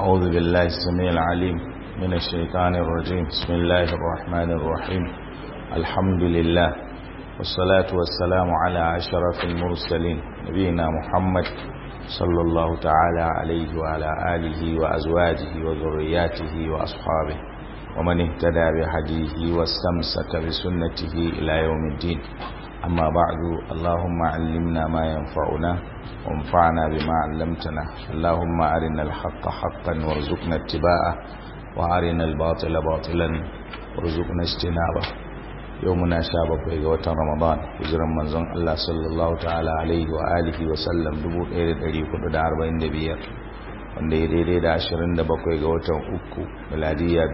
أعوذ بالله السميع العليم من الشيطان الرجيم بسم الله الرحمن الرحيم الحمد لله والصلاة والسلام على أشرف المرسلين نبينا محمد صلى الله تعالى عليه وعلى آله وأزواجه وذرياته وأصحابه ومن اهتدى بهديه واستمسك بسنته إلى يوم الدين أما بعد اللهم علمنا ما ينفعنا وانفعنا بما علمتنا اللهم أرنا الحق حقا وارزقنا اتباعه وأرنا الباطل باطلا وارزقنا اجتنابه يومنا شابك ويغوة رمضان وزرا منزون الله صلى الله تعالى عليه وآله وسلم دبو إيرد أليك ودار دبير wanda ya daidai da 27 ga watan uku miladiya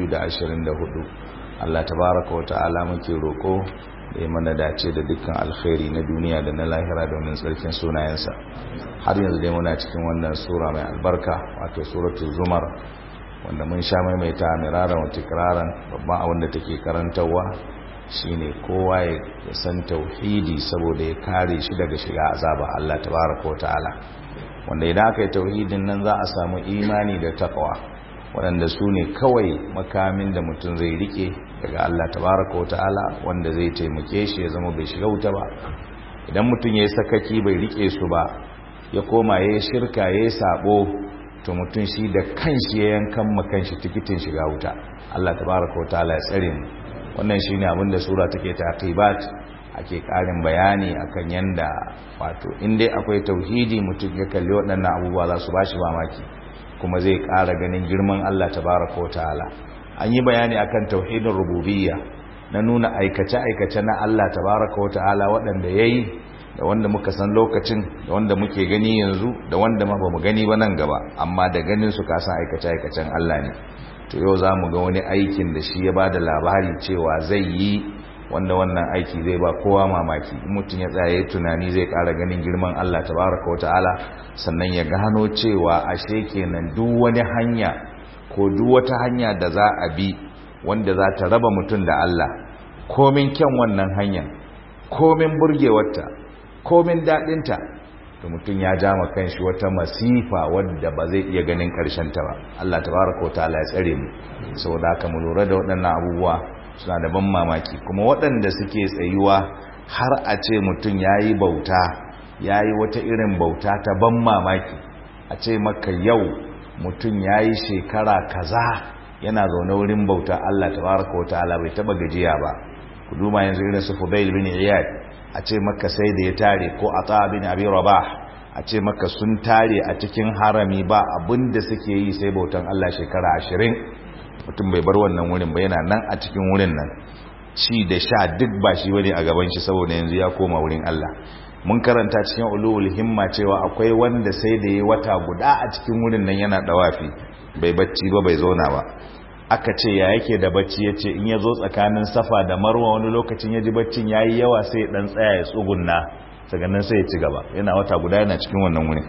2024 Allah tabaraka wa ta'ala muke roko da ya mana dace da dukkan alkhairi na duniya da na lahira domin tsarkin sunayensa har yanzu dai muna cikin wannan sura mai albarka wato suratul zumar wanda mun sha maimaita miraran wa tikraran babban abin da take karantarwa shine kowa ya san tauhidi saboda ya kare shi daga shiga azaba Allah tabaraka wa ta'ala wanda idan aka yi tauhidin nan za a samu imani da takwa waɗanda su ne kawai makamin da mutum zai rike daga Allah tabaraka wa ta'ala wanda zai taimake shi ya zama bai shiga wuta ba idan mutum ya yi sakaki bai rike su ba ya koma ya yi shirka ya yi sabo to mutum shi da kanshi ya yankan makanshi tikitin shiga wuta Allah tabaraka wa ta'ala ya tsare mu wannan shine abin da sura take taqibat ake karin bayani akan yanda wato in dai akwai tauhidi mutum ya kalli waɗannan abubuwa za su bashi mamaki kuma zai ƙara ganin girman Allah tabaraka wa ta'ala an yi bayani akan tauhidin rububiyya na nuna aikace-aikace na Allah tabaraka wa ta'ala waɗanda yayi da wanda muka san lokacin da wanda muke gani yanzu da wanda ma bamu gani ba nan gaba amma da ganin su ka san aikace-aikacen Allah ne to yau za mu ga wani aikin da shi ya ba da labari cewa zai yi wanda wannan aiki zai ba kowa mamaki mutum ya tsaye tunani zai ƙara ganin girman Allah tabaraka wa ta'ala sannan ya gano cewa ashe kenan duk wani hanya ko duk wata hanya da za a bi wanda za ta raba mutum da Allah komin kyan wannan hanyar komin burgewarta komin daɗinta da mutum ya ja ma kanshi wata masifa wadda ba zai iya ganin ta ba Allah tabaraka wa ta'ala ya tsare mu saboda haka mu lura da waɗannan abubuwa suna da ban mamaki kuma waɗanda suke tsayuwa har a ce mutum ya yi bauta ya yi wata irin bauta ta ban mamaki a ce maka yau mutum ya yi shekara kaza yana zaune wurin bauta Allah tabaraka wa ta'ala bai taba gajiya ba ku duma yanzu irin su Fudail bin Iyad a ce maka sai da ya tare ko Ata bin Abi Rabah a ce maka sun tare a cikin harami ba abinda suke yi sai bautan Allah shekara ashirin mutum bai bar wannan wurin ba yana nan a cikin wurin nan ci da sha duk ba shi bane a gaban shi saboda yanzu ya koma wurin Allah mun karanta cikin ulul himma cewa akwai wanda sai da yayi wata guda a cikin wurin nan yana dawafi bai bacci ba bai zauna ba aka ce ya yake da bacci yace in ya zo tsakanin safa da marwa wani lokacin ya ji baccin yayi yawa sai dan tsaya ya tsugunna daga nan sai ya ci gaba yana wata guda yana cikin wannan wurin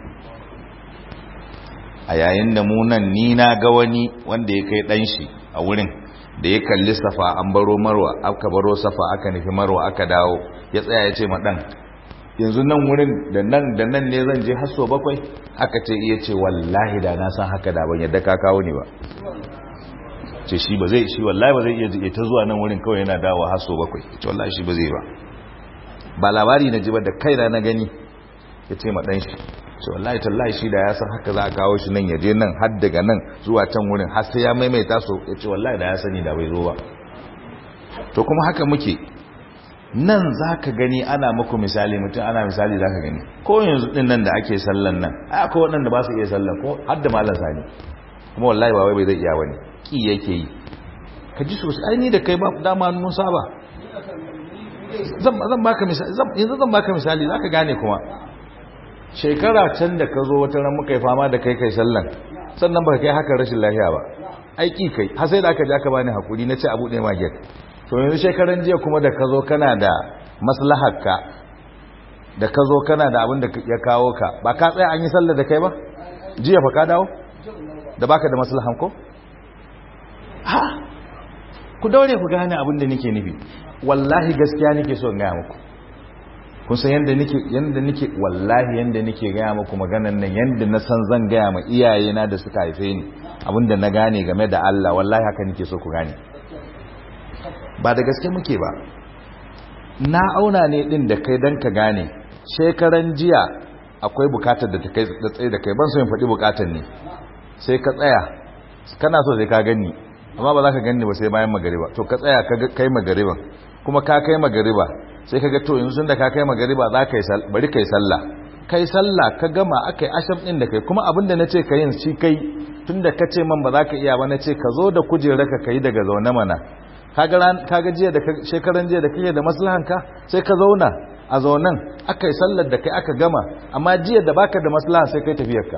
a yayin da munan ni na ga wani wanda ya kai dan shi a wurin da ya kalli safa an baro marwa aka baro safa aka nufi marwa aka dawo ya tsaya ya ce ma dan yanzu nan wurin da nan da nan ne zan je hasso bakwai aka ce iya ce wallahi da na san haka da ban yadda ka kawo ne ba ce shi ba zai shi wallahi ba zai iya ta zuwa nan wurin kawai yana dawo hasso bakwai ce wallahi shi ba zai ba ba labari na ji ba da kaina na gani ya ce ma dan shi ce wallahi tallahi shi da ya san haka za a kawo shi nan ya je nan har daga nan zuwa can wurin har sai ya maimaita so ya ce wallahi da ya sani da bai zo ba to kuma haka muke nan za ka gani ana muku misali mutum ana misali za ka gani ko yanzu din nan da ake sallan nan ai akwai waɗanda ba su iya sallan ko har da malam sani kuma wallahi ba wai bai zai iya wani ki yake yi ka ji sosai ai ni da kai ba dama mun saba zan baka misali yanzu zan baka misali za ka gane kuma shekara can da ka zo wata ran muka yi fama da kai kai sallan sannan ba kai haka rashin lafiya ba aiki kai har sai da aka ja ka bani hakuri na ce abu ɗaya maget to yanzu shekaran jiya kuma da ka zo kana da maslaharka da ka zo kana da abin da ya kawo ka ba ka tsaya an yi sallar da kai ba jiya fa ka dawo da baka da maslahan ko ha ku daure ku gane abin da nake nufi wallahi gaskiya nake so in gaya muku kun san yanda nake yanda nake wallahi yanda nake gaya muku maganan nan yanda na san zan gaya ma iyayena da suka haife ni abinda na gane game da Allah wallahi haka nake so ku gane ba da gaske muke ba na auna ne din da kai dan ka gane shekaran jiya akwai bukatar da ta kai da tsaye da kai ban so in faɗi bukatar ne sai ka tsaya kana so sai ka gani amma ba za ka gani ba sai bayan magariba to ka tsaya ka kai magariban kuma ka kai magariba sai ka ga to yanzu da ka kai magariba za ka yi bari kai sallah kai sallah ka gama akai asham din da kai kuma abin da nace ka yin shi kai tunda ka ce man ba za ka iya ba nace ka zo da kujera ka kai daga zaune mana kaga ran kaga jiya da shekaran jiya da kake da maslahanka sai ka zauna a zaunan akai sallar da kai aka gama amma jiya da baka da maslaha sai kai tafiyarka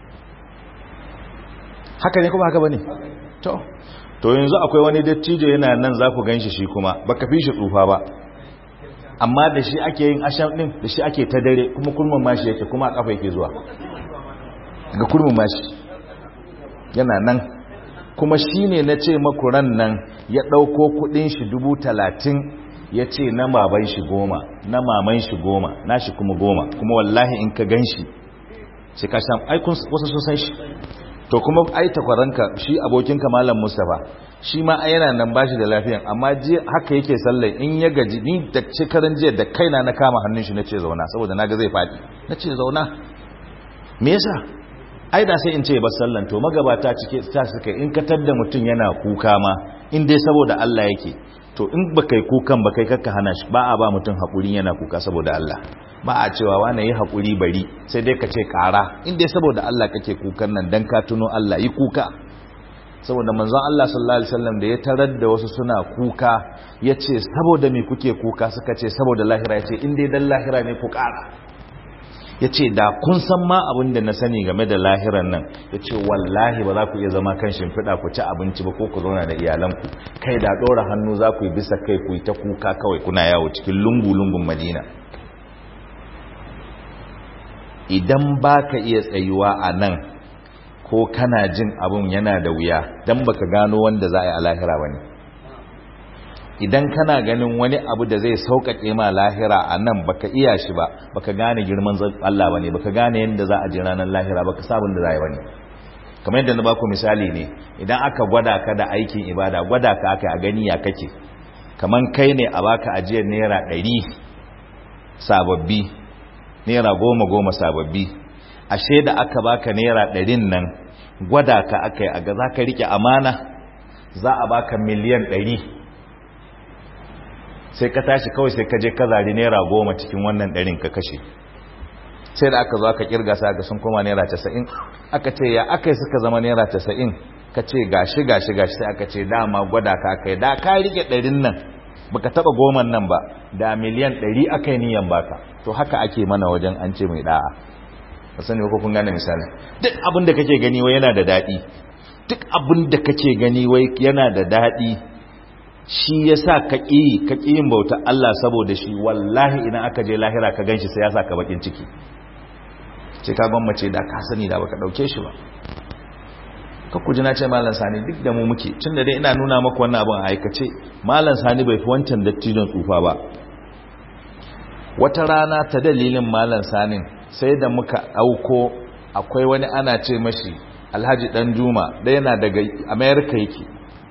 haka ne kuma haka bane to to yanzu akwai wani dattijo yana nan za ku ganshi shi kuma baka fi shi tsufa ba amma da shi ake yin asham din da shi ake ta dare kuma kurmin mashi yake kuma a kafa yake zuwa ga kurmin mashi yana nan kuma shi ne na ce makuran nan ya ɗauko kudin shi dubu talatin ya ce na baban shi goma na maman shi goma na shi kuma goma kuma wallahi in ka gan shi sai ka sha aikun wasu sun san shi to kuma ai takwaranka shi abokinka malam mustapha shi ma yana nan bashi da lafiyan amma haka yake sallai in ya gaji ni da shekaran jiya da kaina na kama hannun shi nace zauna saboda naga zai fadi nace zauna me yasa ai da sai in ce ba sallan to magabata cike ta suka in ka tadda mutun yana kuka ma in dai saboda Allah yake to in baka yi kukan ba kai kakka hana shi ba a ba mutun hakuri yana kuka saboda Allah ba a cewa wani yi hakuri bari sai dai ka ce kara in dai saboda Allah kake kukan nan dan ka tuno Allah yi kuka saboda manzon Allah sallallahu alaihi wasallam da ya tarar da wasu suna kuka yace saboda me kuke kuka suka ce saboda lahira yace in dai dan lahira ne ku kara yace da kun san ma abin da na sani game da lahiran nan yace wallahi ba za ku iya zama kan shimfiɗa ku ci abinci ba ko ku zauna da iyalanku kai da ɗora hannu za ku yi bisa kai ku yi ta kuka kawai kuna yawo cikin lungu-lungun madina idan ba ka iya tsayuwa a nan ko kana jin abun yana da wuya don baka gano wanda za a yi a lahira ba ne idan kana ganin wani abu da zai sauƙaƙe ma lahira a nan baka iya shi ba baka gane girman Allah ba ne baka gane yadda za a ji ranar lahira baka sabon da za a yi ba ne kamar yadda na baku misali ne idan aka gwada ka da aikin ibada gwada ka aka a gani ya kake kamar kai ne a baka ajiyar naira ɗari sababbi naira goma goma sababbi ashe da aka baka naira ɗarin nan gwada ka aka yi a ga za ka riƙe amana za a baka miliyan ɗari sai ka tashi kawai sai ka je ka zari naira goma cikin wannan ɗarin ka kashe sai da aka zo aka kirga sa ga sun koma naira casa'in aka ce ya aka yi suka zama naira casa'in ka ce gashi gashi gashi sai aka ce dama gwada ka aka yi da ka riƙe ɗarin nan baka taɓa goman nan ba da miliyan ɗari aka yi niyan baka to haka ake mana wajen an ce mai ɗa'a ba sani ko kun gane misali duk abin da kake gani wai yana da daɗi duk abin da kake gani wai yana da daɗi shi ya sa ka ƙi ka yin bauta Allah saboda shi wallahi idan aka je lahira ka ganshi sai ya sa ka bakin ciki ce ka gwammace da ka sani da baka ɗauke shi ba ka kuji na ce malam sani duk da mu muke tun da dai ina nuna maka wannan abin a aikace malam sani bai fi wancan dattijon tsufa ba wata rana ta dalilin malam sanin sai da muka ɗauko akwai wani ana ce mashi alhaji dan juma da yana daga amerika yake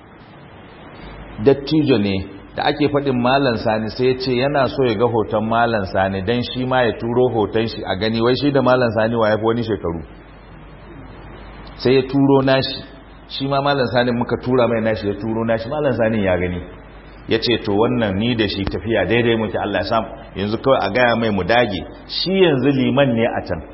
dattijo ne da ake faɗin malan sani sai ya ce yana so ya ga hoton malan sani don shi ma ya turo hoton shi a gani wai shi da malan sani wa ya fi wani shekaru sai ya turo nashi shi ma malan sani muka tura mai nashi ya turo nashi malan sani ya gani ya ce to wannan ni da shi tafiya daidai muke Allah sam yanzu kawai a gaya mai mu dage shi yanzu liman ne a can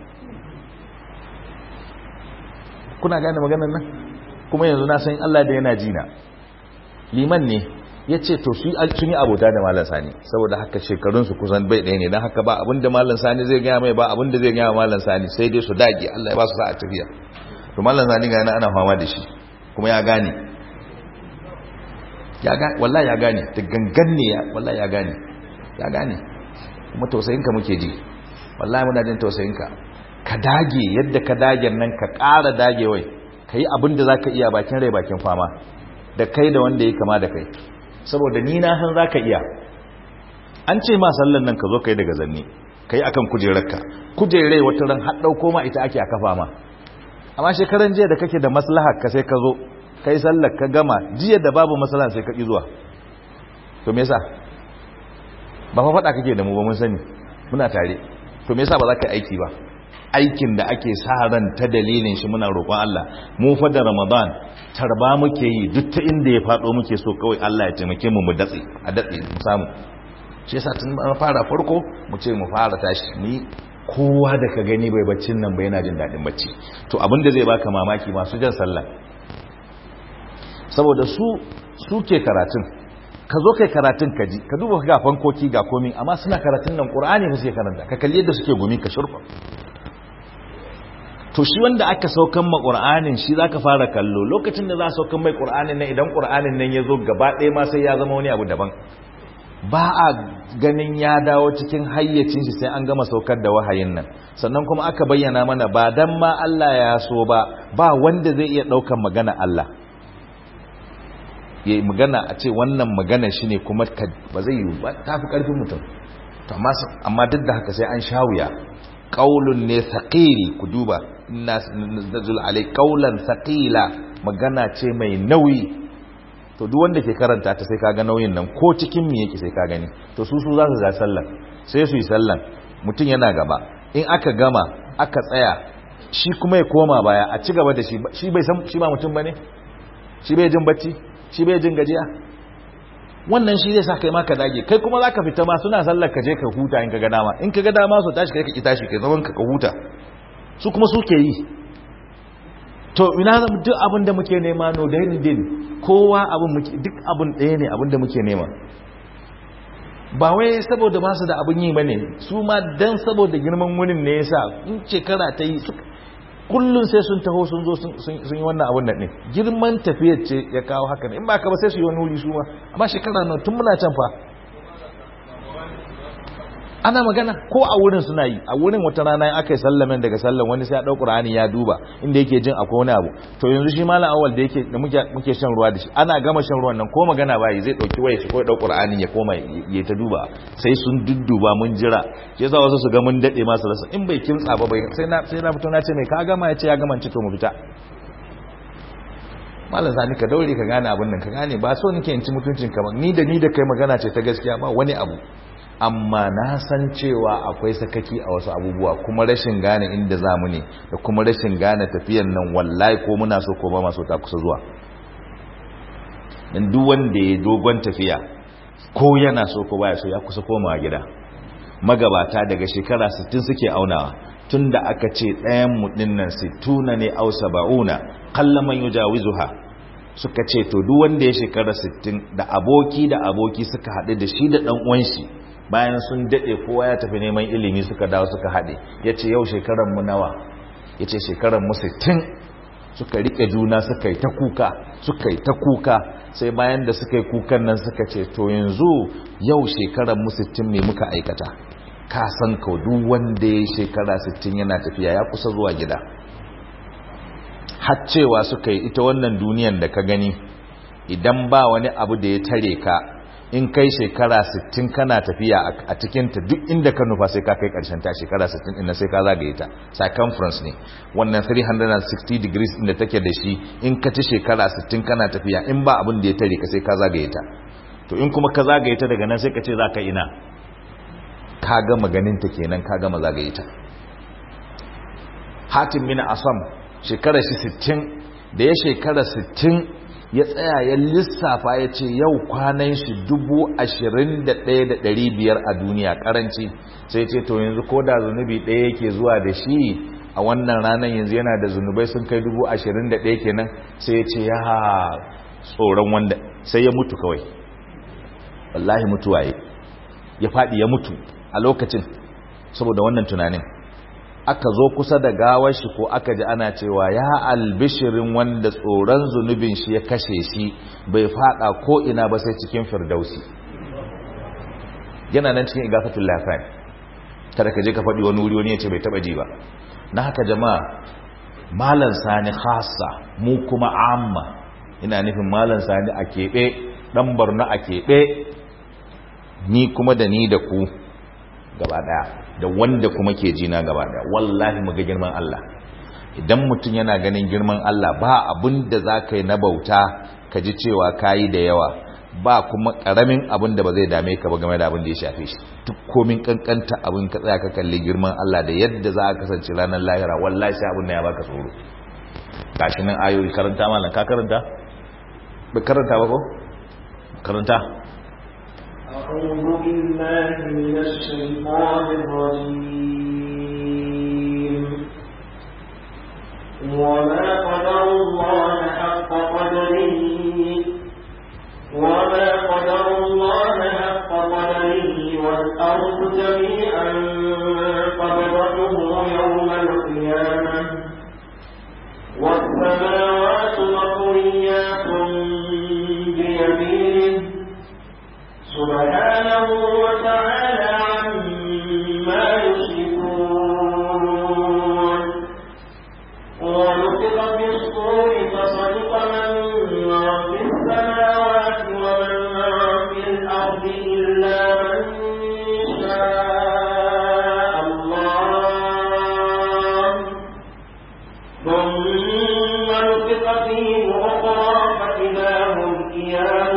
kuna gane maganar nan kuma yanzu na san Allah da yana jina liman ne ya ce to su sun yi abota da malam sani saboda haka shekarunsu kusan bai ɗaya ne don haka ba abinda malam sani zai gaya mai ba abinda zai gaya malam sani sai dai su dage Allah ya ba su sa'a tafiya to malam sani ga yana ana fama da shi kuma ya gane ya gane wallahi ya gane da gangan ne ya wallahi ya gane ya gane kuma tausayinka muke ji wallahi muna jin tausayinka ka dage yadda ka dage nan ka ƙara dage wai ka yi abin da za ka iya bakin rai bakin fama da kai da wanda ya kama da kai saboda ni na san za ka iya an ce ma sallan nan ka zo kai daga zanne kai akan kujerarka kujerai wata ran har dauko ma ita ake a kafa ma amma shekaran jiya da kake da maslahar ka sai ka zo kai sallar ka gama jiya da babu maslaha sai ka ki zuwa to me yasa ba fa faɗa kake da mu ba mun sani muna tare to me yasa ba za ka aiki ba aikin da ake sa ran ta dalilin shi muna roƙon Allah mu fa da Ramadan tarba muke yi duk ta inda ya faɗo muke so kawai Allah ya taimake mu mu datse a datse mu samu shi yasa tun fara farko mu ce mu fara tashi mu yi kowa da ka gani bai baccin nan bai yana jin daɗin bacci to abin da zai baka mamaki masu jan sallah saboda su su ke karatun ka zo kai karatun ka ji ka duba ga fankoki ga komi amma suna karatun nan qur'ani ba suke karanta ka kalli yadda suke gumi ka shurfa to shi wanda aka saukan ma qur'anin shi zaka fara kallo lokacin da za saukan mai qur'anin nan idan qur'anin nan ya zo gaba ɗaya ma sai ya zama wani abu daban ba a ganin ya dawo cikin hayyacin shi sai an gama saukar da wahayin nan sannan kuma aka bayyana mana ba dan ma Allah ya so ba ba wanda zai iya ɗaukan magana Allah ya magana a ce wannan magana shi ne kuma ba zai yi ba ta fi ƙarfin mutum amma duk da haka sai an sha wuya ƙaulun ne saƙiri ku duba nazul alai ƙaulan saƙila magana ce mai nauyi to duk wanda ke karanta ta sai kaga nauyin nan ko cikin me yake sai ka gani to su su za su ga sallan sai su yi sallan mutum yana gaba in aka gama aka tsaya shi kuma ya koma baya a ci gaba da shi shi bai san shi ba mutum bane shi bai jin bacci shi bai jin gajiya wannan shi zai sa kai ma ka dage kai kuma zaka fita ma suna sallar ka je ka huta in ka ga dama in ka ga dama su tashi kai ka ki tashi kai zaman ka ka huta su kuma suke yi to ina zama duk abin da muke nema no da din kowa abin muke duk abin ɗaya ne abin da muke nema ba wai saboda ba su da abin yi bane su ma dan saboda girman wurin ne yasa in shekara ta yi kullum sai sun taho sun zo sun yi wannan abin nan ne girman tafiyar ce ya kawo haka ne in ba ka ba sai su yi wani wuri su ma amma shekara nan tun muna can fa ana magana ko a wurin suna yi a wurin wata rana aka yi sallamen daga sallan wani sai ya ɗau ƙur'ani ya duba inda yake jin akwai wani abu to yanzu shi malam awal da yake da muke shan ruwa da shi ana gama shan ruwan nan ko magana bayi zai ɗauki waya shi ko ya ɗau ƙur'ani ya koma ya ta duba sai sun dudduba mun jira shi yasa wasu su ga mun daɗe masu rasa in bai kimtsa ba bai sai na sai na fito na ce mai ka gama ya ce ya gama ci to mu fita malam sani ka daure ka gane abin nan ka gane ba so nake in ci mutuncin ka ba ni da ni da kai magana ce ta gaskiya ba wani abu amma na san cewa akwai sakaki a wasu abubuwa kuma rashin gane inda za mu ne da kuma rashin gane tafiyan nan wallahi ko muna so ko ba maso ta kusa zuwa dan duk wanda ya dogon tafiya ko yana so ko baya so ya kusa komawa gida magabata daga shekara 60 suke aunawa tunda aka ce ɗayan mu dinnan 60 ne au 70 qallaman yujawizuha suka ce to duk wanda ya shekara 60 da aboki da aboki suka haɗu da shi da ɗan uwan shi bayan sun daɗe kowa ya tafi neman ilimi suka dawo suka haɗe ya ce yau shekaran mu nawa ya ce shekaran mu 60 suka riƙe juna suka yi ta kuka suka yi ta kuka sai bayan da suka yi kukan nan suka ce to yanzu yau shekaran mu 60 ne muka aikata ka san ka duk wanda ya shekara 60 yana tafiya ya kusa zuwa gida har cewa suka yi ita wannan duniyan da ka gani idan ba wani abu da ya tare ka in kai shekara 60 kana tafiya a cikinta duk inda ka nufa sai ka kai karshen ta shekara 60 inda sai ka zagaye ta circumference ne wannan 360 degrees inda take da shi in ka ci shekara 60 kana tafiya in ba abin da ya tare ka sai ka zagaye ta to in kuma ka zagaye ta daga nan sai ka ce za ka ina ka gama ganin ta kenan ka gama zagaye ta hatim min asam shekara shi 60 da ya shekara 60 ya tsaya ya lissafa ya ce yau kwanan shi dubu ashirin da ɗaya da ɗari biyar a duniya karanci sai ce to yanzu ko da zunubi ɗaya yake zuwa da shi a wannan ranar yanzu yana da zunubai sun kai dubu ashirin da ɗaya kenan sai ya ce ya tsoron wanda sai ya mutu kawai wallahi mutuwa ya faɗi ya mutu a lokacin saboda wannan tunanin aka zo kusa da gawar shi ko aka ji ana cewa ya albishirin wanda tsoron zunubin shi ya kashe shi bai fada ko ina ba sai cikin firdausi yana nan cikin igafatul lafai kada ka je ka faɗi wani wuri wani ya ce bai taɓa ji ba na haka jama'a malan sani khassa mu kuma amma ina nufin malan sani a keɓe ɗan barna a keɓe ni kuma da ni da ku gaba daya da wanda kuma ke jina gaba daya wallahi mu ga girman Allah idan mutum yana ganin girman Allah ba abin da za ka yi na bauta ka ji cewa ka yi da yawa ba kuma karamin abin da ba zai dame ka ba game da abin da ya shafe shi duk komin kankanta abin ka tsaya ka kalli girman Allah da yadda za a kasance ranar lahira wallahi sai abin da ya baka tsoro gashi nan ayoyi karanta malam ka karanta ba karanta ba ko karanta أعوذ بالله من الشيطان الرجيم وما قدر الله حق قدره وما قدر الله حق قدره والأرض جميعا قبضته يوم القيامة والسماوات مطويات بيمينه سبحانه وتعالى عما يشركون ونفخ في الصور فصدق من في السماوات ومن في الأرض إلا من شاء الله ثم نفخ فيه أخرى فإذا هم قيام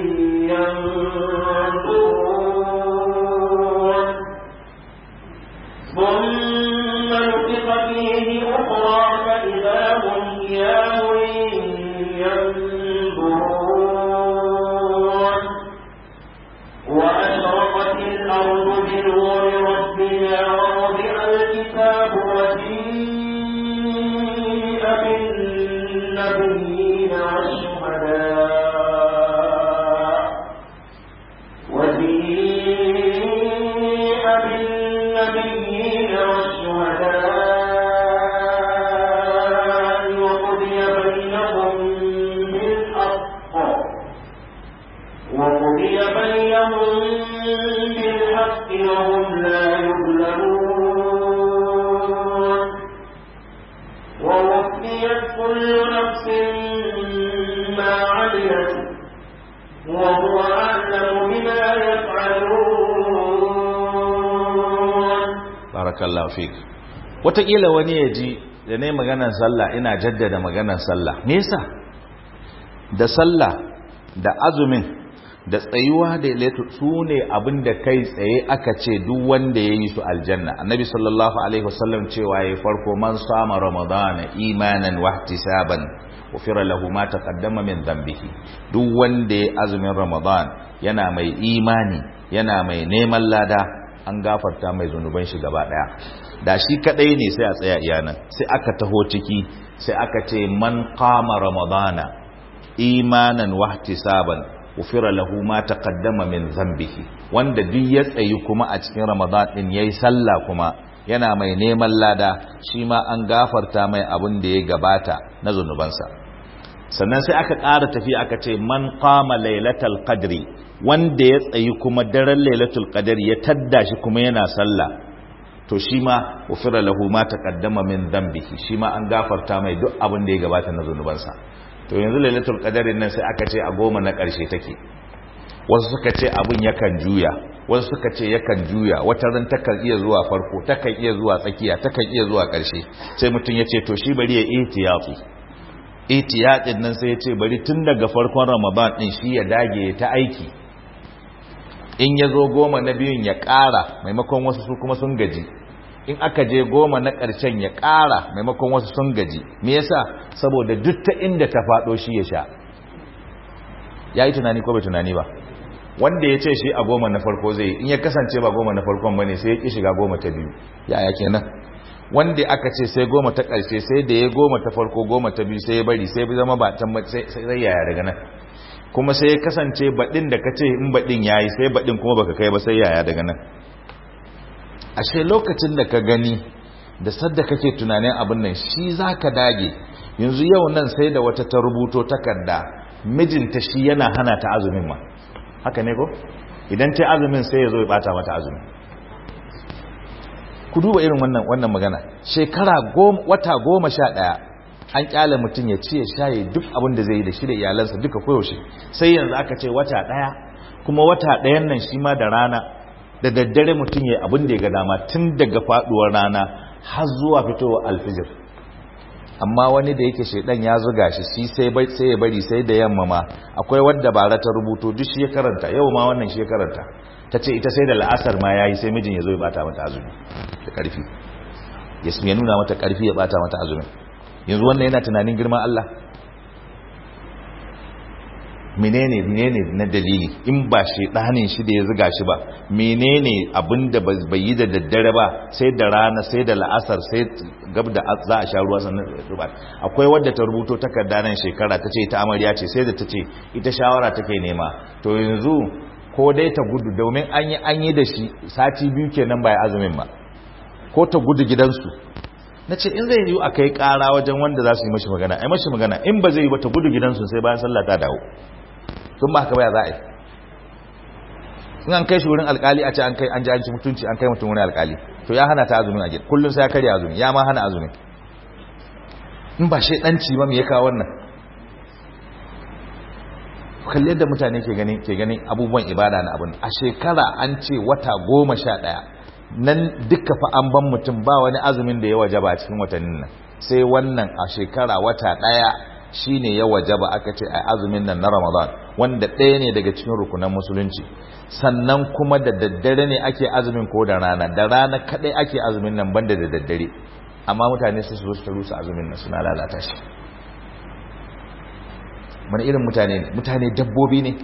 ينظرون ثم نفخ فيه أخرى فإذا هم قيام ينظرون وأشرقت الأرض بنور ربها ووضع الكتاب وجيء بالنبيين والشهداء وجيء بالنبيين والشهداء وقضي بينهم بالحق وقضي بينهم بالحق وهم لا يظلمون ووفيت كل نفس ما عملت وهو أعلم بما يفعلون barakallahu fik wataƙila wani ya ji da ne maganar sallah ina jaddada maganar sallah me yasa da sallah da azumin da tsayuwa da ilaitu su ne abin da kai tsaye aka ce duk wanda ya yi su aljanna annabi sallallahu alaihi wasallam cewa ya farko man sama ramadana imanan wahtisaban ufira lahu ma taqaddama min dhanbihi duk wanda ya azumin ramadan yana mai imani yana mai neman lada an gafarta mai zunuban shi gaba daya da shi kadai ne sai a tsaya iyanan sai aka taho ciki sai aka ce man qama ramadana imanan wahtisaban ufira lahu ma taqaddama min dhanbihi wanda duk ya tsayi kuma a cikin ramadan din yayi sallah kuma yana mai neman lada shi ma an gafarta mai abin da ya gabata na zunubansa sannan sai aka ƙara tafi aka ce man qama lailatul qadri wanda ya tsayi kuma daren lailatul qadri ya tadda shi kuma yana sallah to shi ma ufira lahu ma taqaddama min dhanbihi shi ma an gafarta mai duk abin da ya gabata na zunubansa to yanzu lailatul qadarin nan sai aka ce a goma na ƙarshe take wasu suka ce abin yakan juya wasu suka ce yakan juya wata ran takan iya zuwa farko takan iya zuwa tsakiya takan iya zuwa ƙarshe sai mutum ya ce to shi bari ya ihtiyati ihtiyatin nan sai ya ce bari tun daga farkon ramadan din shi ya dage ta aiki in ya zo goma na biyun ya ƙara maimakon wasu su kuma sun gaji in aka je goma na ƙarshen ya ƙara maimakon wasu sun gaji me yasa saboda duk ta inda ta faɗo shi ya sha ya yi tunani ko bai tunani ba wanda ya ce shi a goma na farko zai in ya kasance ba goma na farkon ba ne sai ya ƙi shiga goma ta biyu yaya kenan wanda aka ce sai goma ta ƙarshe sai da ya goma ta farko goma ta biyu sai ya bari sai zama ba ta sai yaya daga nan kuma sai ya kasance baɗin da ka ce in baɗin ya yi sai baɗin kuma baka kai ba sai yaya daga nan ashe lokacin da ka gani da sadda kake tunanin abin nan shi za ka dage yanzu yau nan sai da wata ta rubuto takarda mijinta shi yana hana ta azumin ma haka ne ko idan ta azumin sai ya zo ya bata mata azumin ku duba irin wannan wannan magana shekara wata goma sha ɗaya an kyale mutum ya ci ya shaye duk abin da zai yi da shi da iyalansa duka koyaushe sai yanzu aka ce wata ɗaya kuma wata ɗayan nan shi ma da rana da daddare mutum ya abin da ya ga dama tun daga faɗuwar rana har zuwa fitowar alfijir amma wani da yake shaidan ya zuga shi shi sai bai sai ya bari sai da yamma ma akwai wadda bara ta rubuto duk shi ya karanta yau ma wannan shi ya karanta ta ce ita sai da la'asar ma yayi sai mijin ya zo ya bata mata azumi da karfi ya nuna mata karfi ya bata mata azumi yanzu wannan yana tunanin girman Allah menene menene na dalili in ba shedanin shi da ya zuga shi ba menene abinda bai yi da daddare ba sai da rana sai da la'asar sai gab da za a sha ruwa sannan ruba akwai wadda ta rubuto takarda nan shekara ta ce ita amarya ce sai da ta ce ita shawara take nema to yanzu ko dai ta gudu domin an yi an yi da shi sati biyu kenan bai azumin ba ko ta gudu gidansu na ce in zai yi a kai kara wajen wanda za su yi mashi magana ai mashi magana in ba zai yi ba ta gudu gidansu sai bayan sallah ta dawo sun ba haka baya za a yi in an kai shi wurin alkali a ce an kai an ji an ci mutunci an kai mutum wurin alkali to ya hana ta azumin a gida kullum sai ya karya azumi ya ma hana azumin in ba shi danci ba me ya kawo wannan kalli yadda mutane ke ganin ke ganin abubuwan ibada na abin a shekara an ce wata goma sha ɗaya nan duka fa an ban mutum ba wani azumin da ya wajaba cikin watannin nan sai wannan a shekara wata ɗaya shine ya wajaba aka ce a azumin nan na Ramadan wanda ɗaya ne daga cikin rukunan musulunci sannan kuma da daddare ne ake azumin ko da rana da rana kadai ake azumin nan banda da daddare amma mutane su zo su rusa azumin nan suna lalata shi mana irin mutane ne mutane dabbobi ne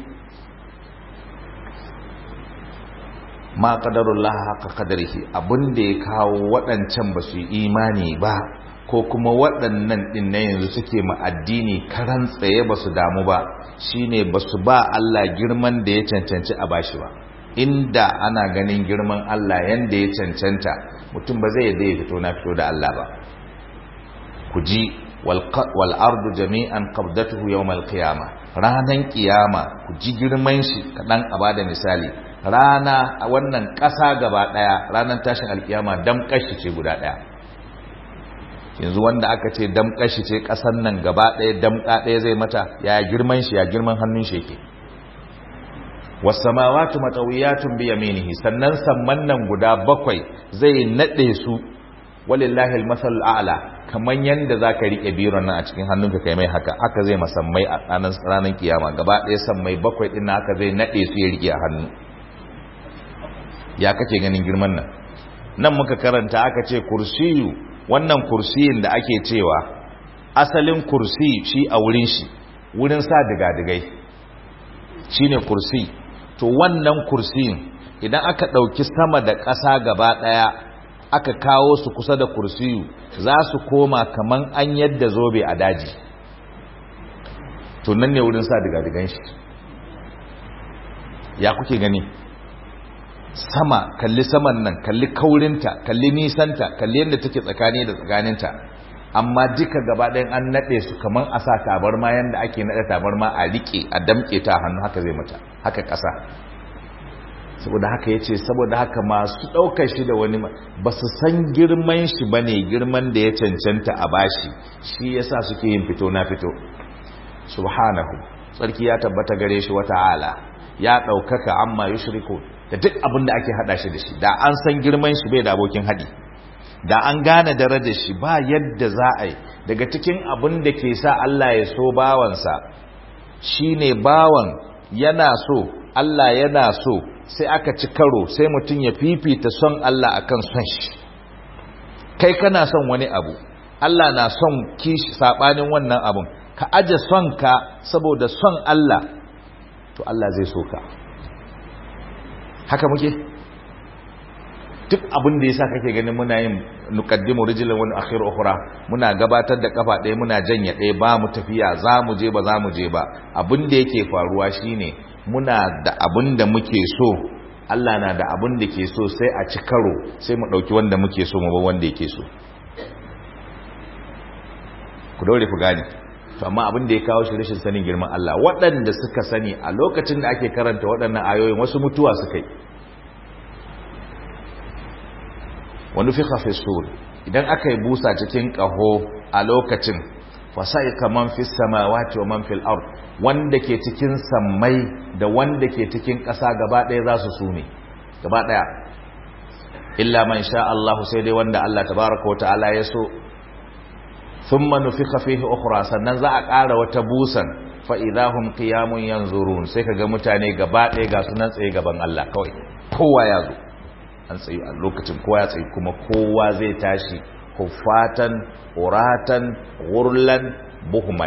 ma qadarullah haka qadarihi abinda ya kawo waɗancan ba su yi imani ba ko kuma waɗannan ɗin na yanzu suke ma addini karan tsaye ba su damu ba shine ba su ba Allah girman da ya cancanci a bashi ba inda ana ganin girman Allah yanda ya cancanta mutum ba zai yadda ya fito na fito da Allah ba ku ji wal ardu jami'an qabdatuhu yawmal qiyamah ranan kiyama ku ji girman shi kadan a bada misali rana a wannan ƙasa gaba ɗaya ranar tashin alkiyama dam kashi ce guda ɗaya yanzu wanda aka ce dam kashi ce ƙasan nan gaba ɗaya damƙa ɗaya zai mata ya girman shi ya girman hannun shi yake wasamawatu matawiyatun bi yaminihi sannan samman nan guda bakwai zai nade su walillahi almasal a'la kaman yanda zaka rike biron nan a cikin hannunka kai mai haka haka zai masammai a ranar ranar kiyama gaba ɗaya sammai bakwai din haka zai nade su ya rike a hannu ya kake ganin girman nan nan muka karanta aka ce kursiyu wannan kursiyin da ake cewa asalin kursi shi a wurin shi wurin sa diga-digai shine kursi to wannan kursiyin idan aka ɗauki sama da ƙasa gaba ɗaya aka kawo su kusa da kursiyu za su koma kaman an yadda zobe a daji to nan ne wurin sa diga-digan shi ya kuke gani sama kalli saman nan kalli kaurinta kalli nisanta kalli yadda take tsakani da tsakaninta amma duka gaba ɗayan an naɗe su kamar a sa tabarma yadda ake naɗe tabarma a riƙe a damƙe ta hannu haka zai mata haka ƙasa saboda haka ya ce saboda haka masu ɗaukar shi da wani ba su san girman shi ba ne girman da ya cancanta a bashi shi ya sa suke yin fito na fito subhanahu tsarki ya tabbata gare shi wata ala ya ɗaukaka amma yushriku da duk abin da ake haɗa shi da shi da an san girman shi bai da abokin haɗi da an gane darajar shi ba yadda za a yi daga cikin abin da ke sa Allah ya so bawansa shine bawan yana so Allah yana so sai aka ci karo sai mutum ya fifita son Allah akan son shi kai kana son wani abu Allah na son kishi sabanin wannan abun ka aje son ka saboda son Allah to Allah zai so ka haka muke duk abin da yasa kake ganin muna yin nuqaddimu rijlan wa akhir ukhra muna gabatar da kafa ɗaya muna janye ɗaya ba mu tafiya za mu je ba za mu je ba abin da yake faruwa shine muna da abin da muke so Allah na da abin da ke so sai a ci karo sai mu ɗauki wanda muke so mu ba wanda yake so ku daure ku gane to amma abin da ya kawo shi rashin sanin girman Allah waɗanda suka sani a lokacin da ake karanta waɗannan ayoyin wasu mutuwa suka yi wani fi sur idan aka yi busa cikin ƙaho a lokacin fasa'ika man fis samawati wa man fil ard wanda ke cikin sammai da wanda ke cikin ƙasa gaba ɗaya za su sume gaba ɗaya illa man sha Allah sai dai wanda Allah tabaraka wa ta'ala ya so thumma nufika fihi ukhra sannan za a ƙara wata busan fa idahum qiyamun yanzurun sai kaga mutane gaba ɗaya ga sunan tsaye gaban Allah kawai kowa ya zo an tsayi a lokacin kowa ya tsayi kuma kowa zai tashi huffatan uratan gurlan buhman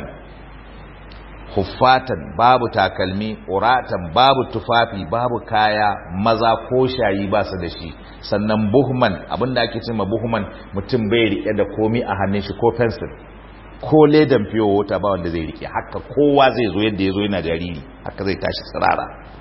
huffatan babu takalmi uratan babu tufafi babu kaya maza ko shayi ba su da shi sannan buhman abinda ake cewa buhman mutum bai rike da komi a hannun shi ko pencil ko ledan fiyo wata ba wanda zai rike haka kowa zai zo yadda ya zo yana jariri haka zai tashi tsirara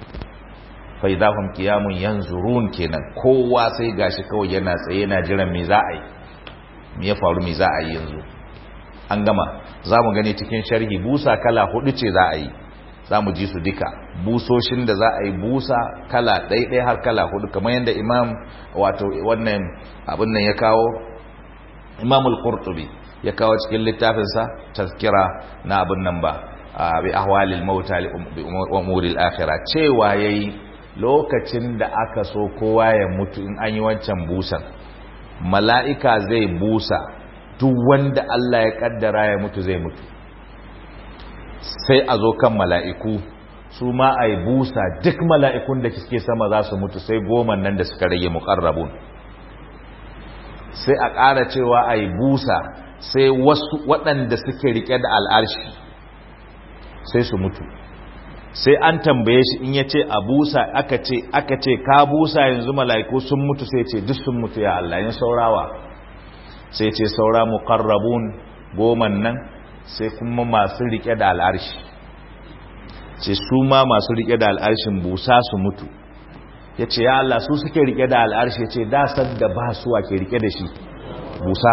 fa idahum qiyamun yanzurun kenan kowa sai gashi kawai yana tsaye yana jiran me za a yi me ya faru me za a yi yanzu an gama za mu gani cikin sharhi busa kala hudu ce za a yi za mu ji su duka busoshin da za a yi busa kala ɗaiɗai har kala hudu kamar yadda imam wato wannan abin nan ya kawo imamul qurtubi ya kawo cikin littafinsa tazkira na abin nan ba bi ahwalil mauta bi umuril akhirah cewa yayi lokacin da aka so kowa ya mutu in an yi wancan busan mala'ika zai busa duk wanda Allah ya kaddara ya mutu zai mutu sai a zo kan mala'iku su ma a yi busa duk mala'ikun da suke sama za su mutu sai goma nan da suka rage muƙarrabun sai a ƙara cewa a yi busa sai wasu waɗanda suke rike da al'arshi sai su mutu sai an tambaye shi in ya ce a busa aka ce aka ce ka busa yanzu mala'iku sun mutu sai ce duk sun mutu ya Allah yin saurawa sai ce saura muqarrabun goman nan sai kuma masu rike da al'arshi ce su ma masu rike da al'arshin busa su mutu ya ce ya Allah su suke rike da al'arshi ya ce da san da ba su ke rike da shi busa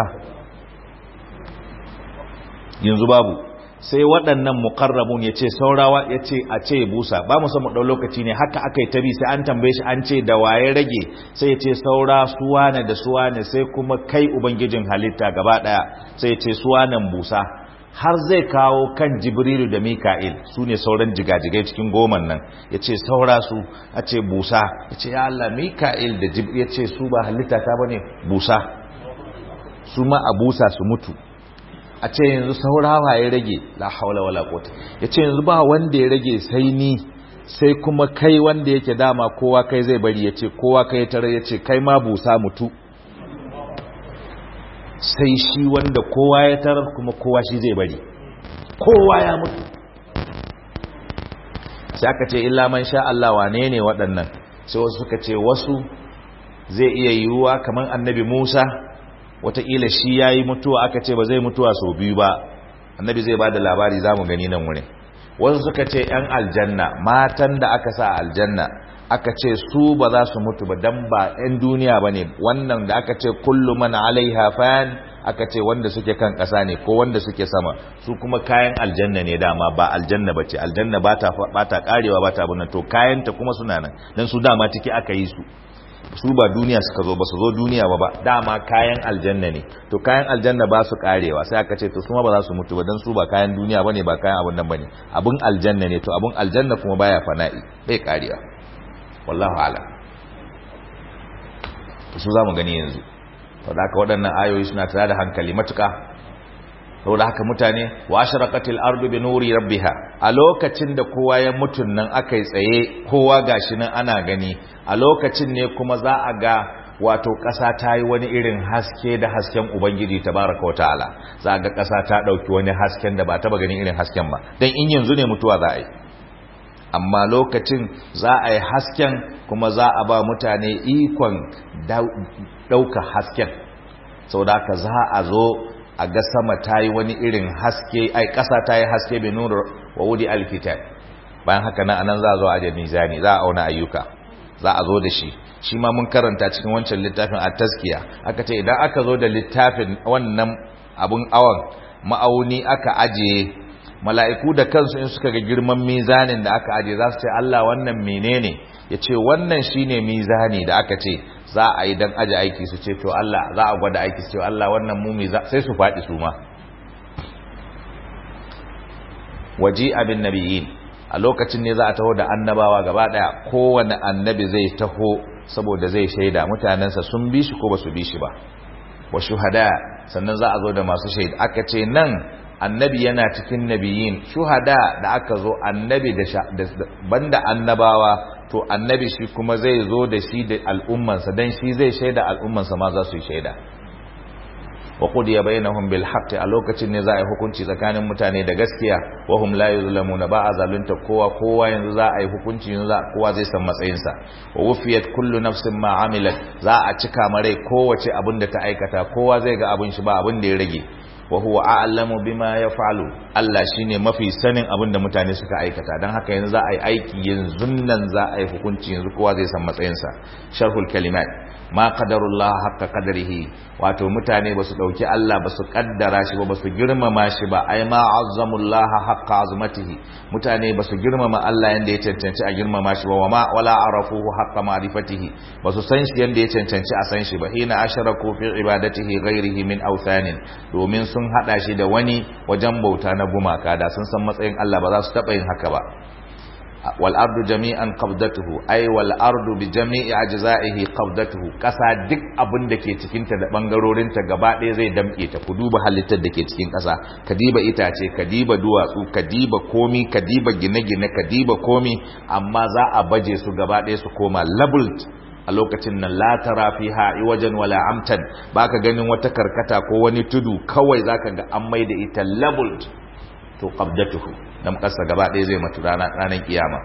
yanzu babu sai waɗannan mukarrabun ya ce saurawa ya ce a ce busa ba mu samu ɗau lokaci ne haka aka yi tabi sai an tambaye shi an ce da waye rage sai ya ce saura suwane da suwane sai kuma kai ubangijin halitta gaba ɗaya sai ya ce suwanen busa har zai kawo kan jibrilu da mika'il su ne sauran jigajigai cikin goman nan ya ce saura su a ce busa ya ce ya Allah mika'il da jibril ya ce su ba halitta ta ba ne busa su ma a busa su mutu a ce yanzu saurawa ya rage la haula wala quwwata yace yanzu ba wanda ya rage sai ni sai kuma kai wanda yake dama kowa kai zai bari yace kowa kai tare yace kai ma busa mutu sai shi wanda kowa ya tarar kuma kowa shi zai bari kowa ya mutu sai aka ce illa man sha Allah wane ne waɗannan sai wasu suka ce wasu zai iya yiwuwa kamar annabi Musa wataƙila shi ya yi mutuwa aka ce ba zai mutuwa sau biyu ba annabi zai ba da labari za mu gani nan wurin wasu suka ce 'yan aljanna matan da aka sa aljanna aka ce su ba za su mutu ba don ba 'yan duniya ba ne wannan da aka ce kullu man alaiha fan aka ce wanda suke kan ƙasa ne ko wanda suke sama su kuma kayan aljanna ne dama ba aljanna ba ce aljanna ba ta karewa ba ta abunan to kayanta kuma suna nan don su dama ciki aka yi su su ba duniya suka zo ba su zo duniya ba ba dama kayan aljanna ne to kayan aljanna ba su karewa sai aka ce to su ma ba za su mutu ba dan su ba kayan duniya bane ba kayan abun nan bane abun aljanna ne to abun aljanna kuma baya fana'i bai karewa wallahu ala to su zamu gani yanzu to da haka waɗannan ayoyi suna tare da hankali matuka saboda haka mutane wa ashraqatil ardu bi nuri rabbiha a lokacin da kowa ya mutun nan akai tsaye kowa gashi nan ana gani a lokacin ne kuma za a ga wato ƙasa ta yi wani irin haske da hasken ubangiji tabaraka wataala za a ga ƙasa ta ɗauki wani hasken da ba taba ganin irin hasken ba dan in yanzu ne mutuwa za a yi amma lokacin za a yi hasken kuma za a ba mutane ikon ɗauka hasken sau da haka za a zo a ga sama ta yi wani irin haske ai ƙasa ta yi haske bin nuru wa wudi alkitab bayan haka nan anan za a zo a mizani za a auna ayyuka za a zo da shi shi ma mun karanta cikin wancan littafin a taskiya aka ce idan aka zo da littafin wannan abun awon ma'auni aka ajiye mala'iku da kansu in suka ga girman mizanin da aka ajiye za su ce Allah wannan menene ya ce wannan shine mizani da aka ce za a yi don aji aiki su ce to Allah za a gwada aiki su ce Allah wannan mumi sai su faɗi su ma waji abin nabiyin a lokacin ne za a taho da annabawa gaba daya kowane annabi zai taho saboda zai shaida mutanensa sun bi shi ko ba su bi shi ba wa shuhada sannan za a zo da masu shaida aka ce nan annabi yana cikin nabiyin shuhada da aka zo annabi da banda annabawa to annabi shi kuma zai zo da shi da al'ummansa dan shi zai shaida al'ummansa ma za su yi shaida wa qudiya bainahum bil haqq a lokacin ne za a yi hukunci tsakanin mutane da gaskiya wa hum la yuzlamuna ba a zalunta kowa kowa yanzu za a yi hukunci yanzu za kowa zai san matsayin sa wa wufiyat kullu nafsin ma amilat za a cika mare kowace abin da ta aikata kowa zai ga abin shi ba abin da ya rage wa huwa a'lamu bima yaf'alu Allah shine mafi sanin abin da mutane suka aikata dan haka yanzu za a yi aiki yanzu nan za a yi hukunci yanzu kowa zai san matsayin sa sharhul kalimat ma qadarullah haqqa qadarihi wato mutane basu dauki Allah basu kaddara shi ba basu girmama shi ba ai ma azzamullah haqqa azmatihi mutane basu girmama Allah yanda ya cancanci a girmama shi ba wama wala arafuhu haqqa ma'rifatihi basu san shi yanda ya cancanci a san shi ba hina asharaku fi ibadatihi ghairihi min awthanin domin sun hada shi da wani wajen bauta na gumaka da sun san matsayin Allah ba za su taba yin haka ba wal ardu jami'an qabdatuhu ay wal ardu bi jami'i ajza'ihi qabdatuhu kasa duk abin da ke cikin ta da bangarorin ta gaba ɗaya zai damke ta ku duba halittar da ke cikin kasa kadiba itace kadiba duwatsu kadiba komi kadiba gine-gine kadiba komi amma za a baje su gaba ɗaya su koma labeled a lokacin nan la tara fiha iwajan wala amtan baka ganin wata karkata ko wani tudu kawai zaka ga an maida ita labeled to qabdatuhu dan kasa gaba ɗaya zai mutu ranar ranar kiyama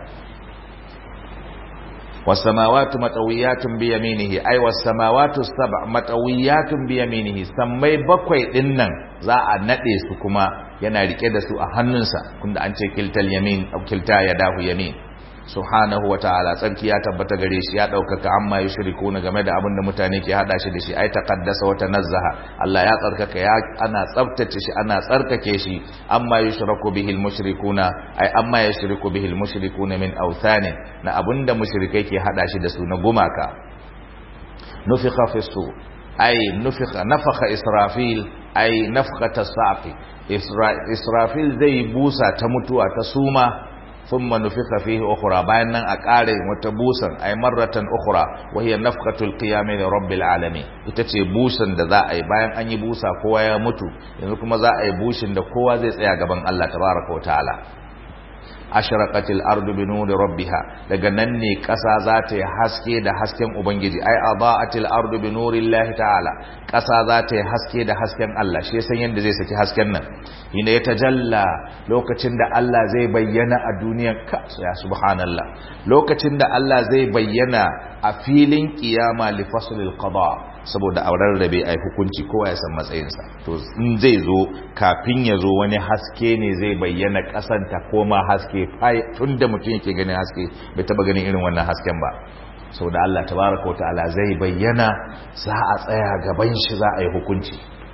wasamawatu matawiyatun bi yaminihi ay wasamawatu sab' matawiyatun bi yaminihi sammai bakwai din nan za a nade su kuma yana rike da su a hannunsa kunda an ce kiltal yamin au kilta yadahu yamin subhanahu wa ta'ala tsarki ya tabbata gare shi ya daukaka amma yushrikuna game da abin da mutane ke hada shi da shi ai taqaddasa wa tanazzaha Allah ya tsarkaka ya ana tsaftace shi ana tsarkake shi amma yushraku bihi almushrikuna ai amma yushriku bihi almushrikuna min awthanin na abinda mushrikai ke hada shi da su na gumaka nufikha fi su ai nufikha nafakha israfil ai nafkhata saqi israfil zai busa ta mutuwa ta suma ثم نفخ فيه أخرى bayan nan a ƙare wata busan ay marratan ukhra wa hiya nafqatul qiyam li rabbil alamin ita ce busan da za a yi bayan an yi busa kowa ya mutu yanzu kuma za a yi bushin da kowa zai tsaya gaban Allah tabaraka wa ta'ala ashraqatil ardu bi nuri rabbiha daga nan ne ƙasa za ta yi haske da hasken ubangiji ai adaatil ardu bi nurillahi ta'ala ƙasa za ta yi haske da hasken Allah shi san yanda zai saki hasken nan ina ya tajalla lokacin da Allah zai bayyana a duniyar ka ya subhanallah lokacin da Allah zai bayyana a filin kiyama li faslil qada saboda a rarrabe a hukunci kowa ya san matsayinsa to in zai zo kafin ya zo wani haske ne zai bayyana kasan ta koma haske tun da mutum yake ganin haske bai taba ganin irin wannan hasken ba saboda Allah tabaraka wa ta'ala zai bayyana za a tsaya gaban shi za a yi hukunci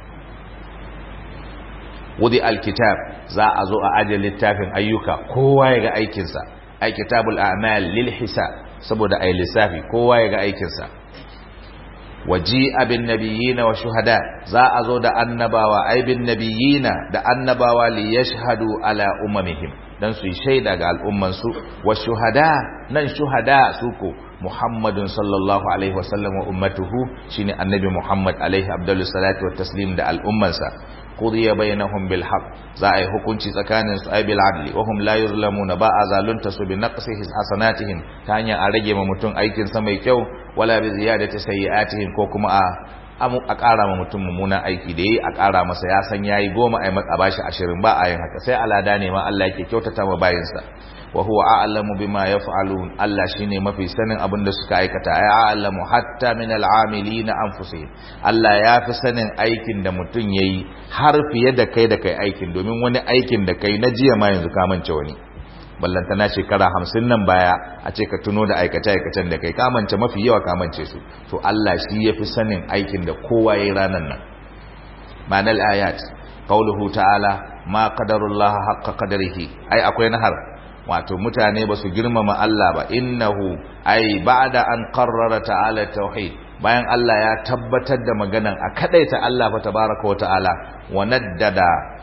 wudi alkitab za a zo a ajiye littafin ayyuka kowa ya ga aikinsa ai kitabul a'mal lil hisab saboda ai lissafi kowa ya ga aikinsa waji abin nabiyina wa shuhada za a zo da annabawa ai bin nabiyina da annabawa li yashhadu ala umamihim dan su yi shaida ga al'ummansu wa shuhada nan shuhada su ko Muhammadun sallallahu alaihi wasallam wa ummatuhu shine annabi Muhammad alaihi abdullu salatu wa taslim da al'ummansa qudiya bainahum bil haqq za a yi hukunci tsakanin su ay bil adli wa hum la yuzlamuna ba azalunta su bi naqsihi hasanatihim ta hanyar a rage ma mutum aikin sa mai kyau wala bi ziyadati sayyi'atihim ko kuma a a ƙara ma mutum mummunan aiki da yi a ƙara masa ya san yayi goma a bashi ashirin ba a yin haka sai alada ne ma Allah yake kyautata ma bayinsa wa huwa a'lamu bima yaf'alun Allah shine mafi sanin abin da suka aikata ay a'lamu hatta min al'amilina anfusihim Allah ya fi sanin aikin da mutum yayi har fiye da kai da kai aikin domin wani aikin da kai na jiya ma yanzu ka mance wani ballantana shekara hamsin nan baya a ce ka tuno da aikace-aikacen da kai kamance mafi yawa kamance su to Allah shi ya fi sanin aikin da kowa ya yi ranar nan manal ayat qauluhu ta'ala ma qadarullah haqqa qadarihi ai akwai nahar wato mutane ba su girmama Allah ba innahu ai ba'da an qarrara ta'ala tauhid bayan Allah ya tabbatar da maganan a kadaita Allah fa tabaraka wa ta'ala wa naddada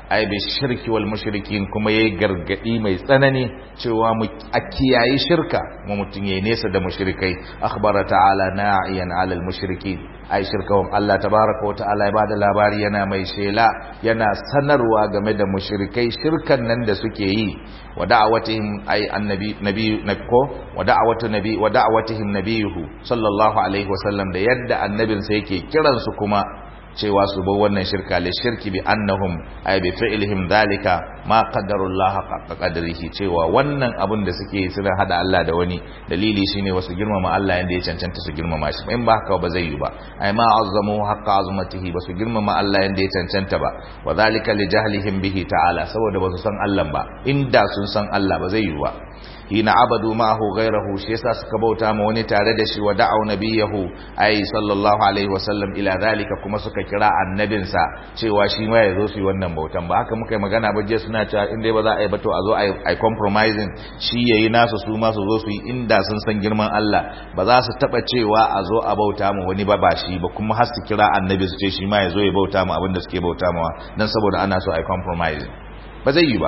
ai bi shirki wal mushrikin kuma yayi gargadi mai tsanani cewa mu a kiyayi shirka mu mutun yayi nesa da mushrikai akhbara ta'ala na'iyan 'ala al mushrikin ai shirka wa Allah tabaaraka wa ta'ala ya bada labari yana mai shela yana sanarwa game da mushrikai shirkan nan da suke yi wa da'awatihim ai annabi nabi nako wa da'awatu nabi wa da'awatihim nabiyuhu sallallahu alaihi wasallam da yadda annabinsa yake kiransu kuma cewa su bar wannan shirka li shirki bi annahum ay bi fi'lihim dhalika ma qaddarullaha haqqa qadrihi cewa wannan abun da suke suna hada Allah da wani dalili shine wasu girmama Allah yanda ya cancanta su girmama shi in ba haka ba zai yi ba ay ma azzamu haqqa azmatihi ba su girmama Allah yanda ya cancanta ba wa dhalika li jahlihim bihi ta'ala saboda ba su san Allah ba inda sun san Allah ba zai yi ba hina abadu ma'ahu ghayrahu shi yasa suka bauta ma wani tare da shi wa da'u nabiyahu ai sallallahu alaihi wasallam ila zalika kuma suka kira annabinsa cewa shi ma yazo su yi wannan bautan ba haka muka yi magana ba je suna cewa in dai ba za a yi ba to a zo a yi compromising shi yayi nasu su ma su zo su yi inda sun san girman Allah ba za su taba cewa a zo a bauta ma wani ba ba shi ba kuma har su kira annabi su ce shi ma yazo ya bauta ma abin da suke bauta ma dan saboda ana so a yi compromising ba zai yi ba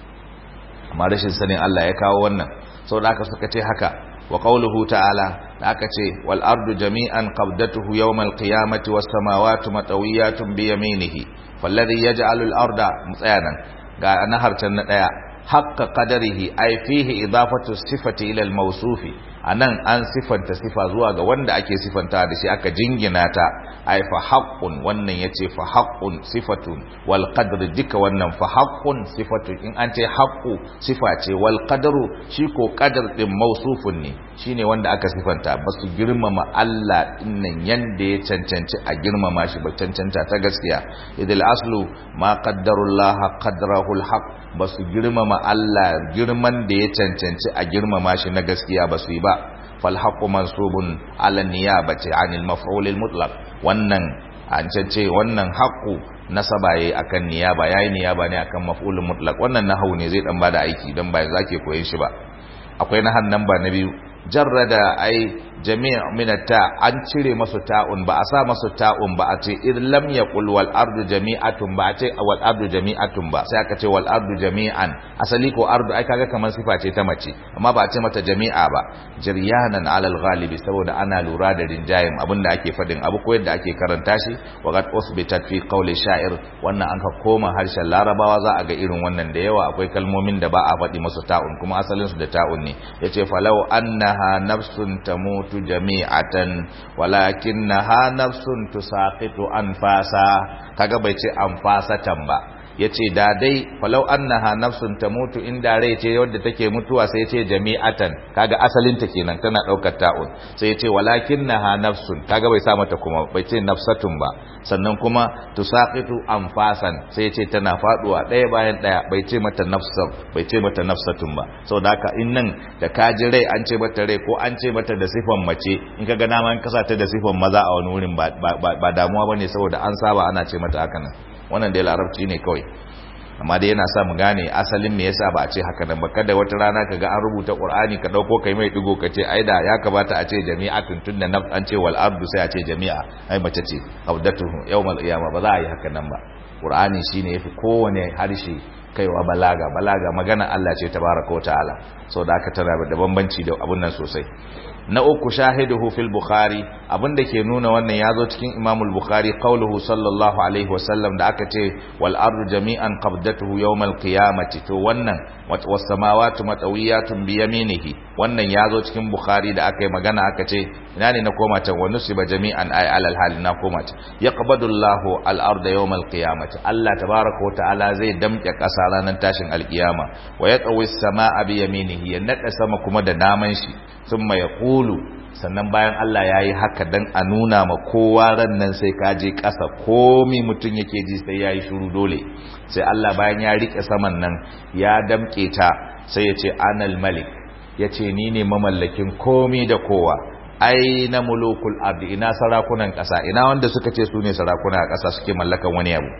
amma rashin sanin Allah ya kawo wannan sau da aka suka ce haka wa qawluhu ta'ala da aka ce wal ardu jami'an qabdatuhu yawmal qiyamati was samawati matawiyatun bi yaminihi falladhi yaj'alu al arda mutsayanan ga naharcan na daya haqqa qadarihi ay fihi idafatu sifati ila al mawsufi anan an sifanta sifa zuwa ga wanda ake sifanta da shi aka jingina ta ai fa haqqun wannan yace fa haqqun sifatun wal qadru duka wannan fa haqqun sifatun in an ce haqqu sifa ce wal qadru shi ko qadar din mausufun ne shine wanda aka sifanta basu girmama Allah dinnan yanda ya cancanci a girmama shi ba cancanta ta gaskiya idil aslu ma qaddarullaha qadrahu al haqq basu girmama Allah girman da ya cancanci a girmama shi na gaskiya basu yi ba falhaqqu mansubun ala niyabati anil maf'ul al mutlaq wannan an ce wannan haqqu nasaba yayi akan niyaba yayi niyaba ne akan maf'ul mutlaq wannan nahwu ne zai dan bada aiki dan ba zake koyin shi ba akwai nahan nan ba na biyu jarrada ai jami' min ta an cire masu ta'un ba a sa masu ta'un ba a ce in lam yaqul wal ardu jami'atun ba a ce wal ardu jami'atun ba sai aka ce wal ardu jami'an asali ko ardu ai kaga kamar sifa ce ta mace amma ba a ce mata jami'a ba jiryanan alal ghalibi saboda ana lura da rinjayen abinda ake fadin abu ko yadda ake karanta shi wa qad usbitat fi qawli sha'ir wannan an ka koma harshen larabawa za a ga irin wannan da yawa akwai kalmomin da ba a faɗi masu ta'un kuma asalin su da ta'un ne yace falau annaha nafsun tamut mutu jami'atan walakinnaha nafsun tusaqitu anfasa kaga bai ce anfasatan ba yace da dai falau annaha nafsun tamutu inda rai ce wadda take mutuwa sai yace jami'atan kaga asalin ta kenan tana daukar ta'un sai yace walakinnaha nafsun kaga bai sa mata kuma bai ce nafsatun ba sannan kuma tusaqitu anfasan sai yace tana faduwa daya bayan daya bai ce mata nafsan bai ce mata nafsatun ba saboda haka in nan da kaji rai an ce mata rai ko an ce mata da sifan mace in kaga dama in kasa ta da sifan maza a wani wurin ba damuwa bane saboda an saba ana ce mata haka nan wannan dai larabci ne kawai amma dai yana sa mu gane asalin me yasa ba a ce haka nan ba kada wata rana kaga an rubuta qur'ani ka dauko kai mai digo ka ce ai da ya kamata a ce jami'atun tunda naf an ce wal ardu sai a ce jami'a ai mace ce qabdatuhu yawmal qiyama ba za a yi haka nan ba qur'ani shine yafi kowane harshe kaiwa balaga balaga magana Allah ce tabaraka wa ta'ala saboda haka tana da bambanci da abun nan sosai na uku shahiduhu fil bukhari abinda ke nuna wannan yazo cikin imam al-bukhari qauluhu sallallahu alaihi wasallam da aka ce wal ardu jami'an qabdatuhu yawm al-qiyamati to wannan was samawati matawiyatun bi yaminihi wannan yazo cikin bukhari da aka yi magana aka ce ina ne na koma can wa nusiba jami'an ay alal hal na koma can yaqbadu Allahu al-arda yawm al-qiyamati Allah tabaaraka wa ta'ala zai damke kasa ranar tashin al-qiyama wa yatawi as-samaa bi yaminihi ya nada sama kuma da naman shi thumma yaqulu sannan bayan Allah ya yi haka dan a nuna ma kowa ran nan sai ka je ƙasa komi mutum yake ji sai ya yi shuru dole sai Allah bayan ya riƙe saman nan ya damƙe ta sai ya ce anal malik ya ce ni ne mamallakin komi da kowa ai na mulukul abdi ina sarakunan ƙasa ina wanda suka ce su ne sarakuna a ƙasa suke mallakan wani abu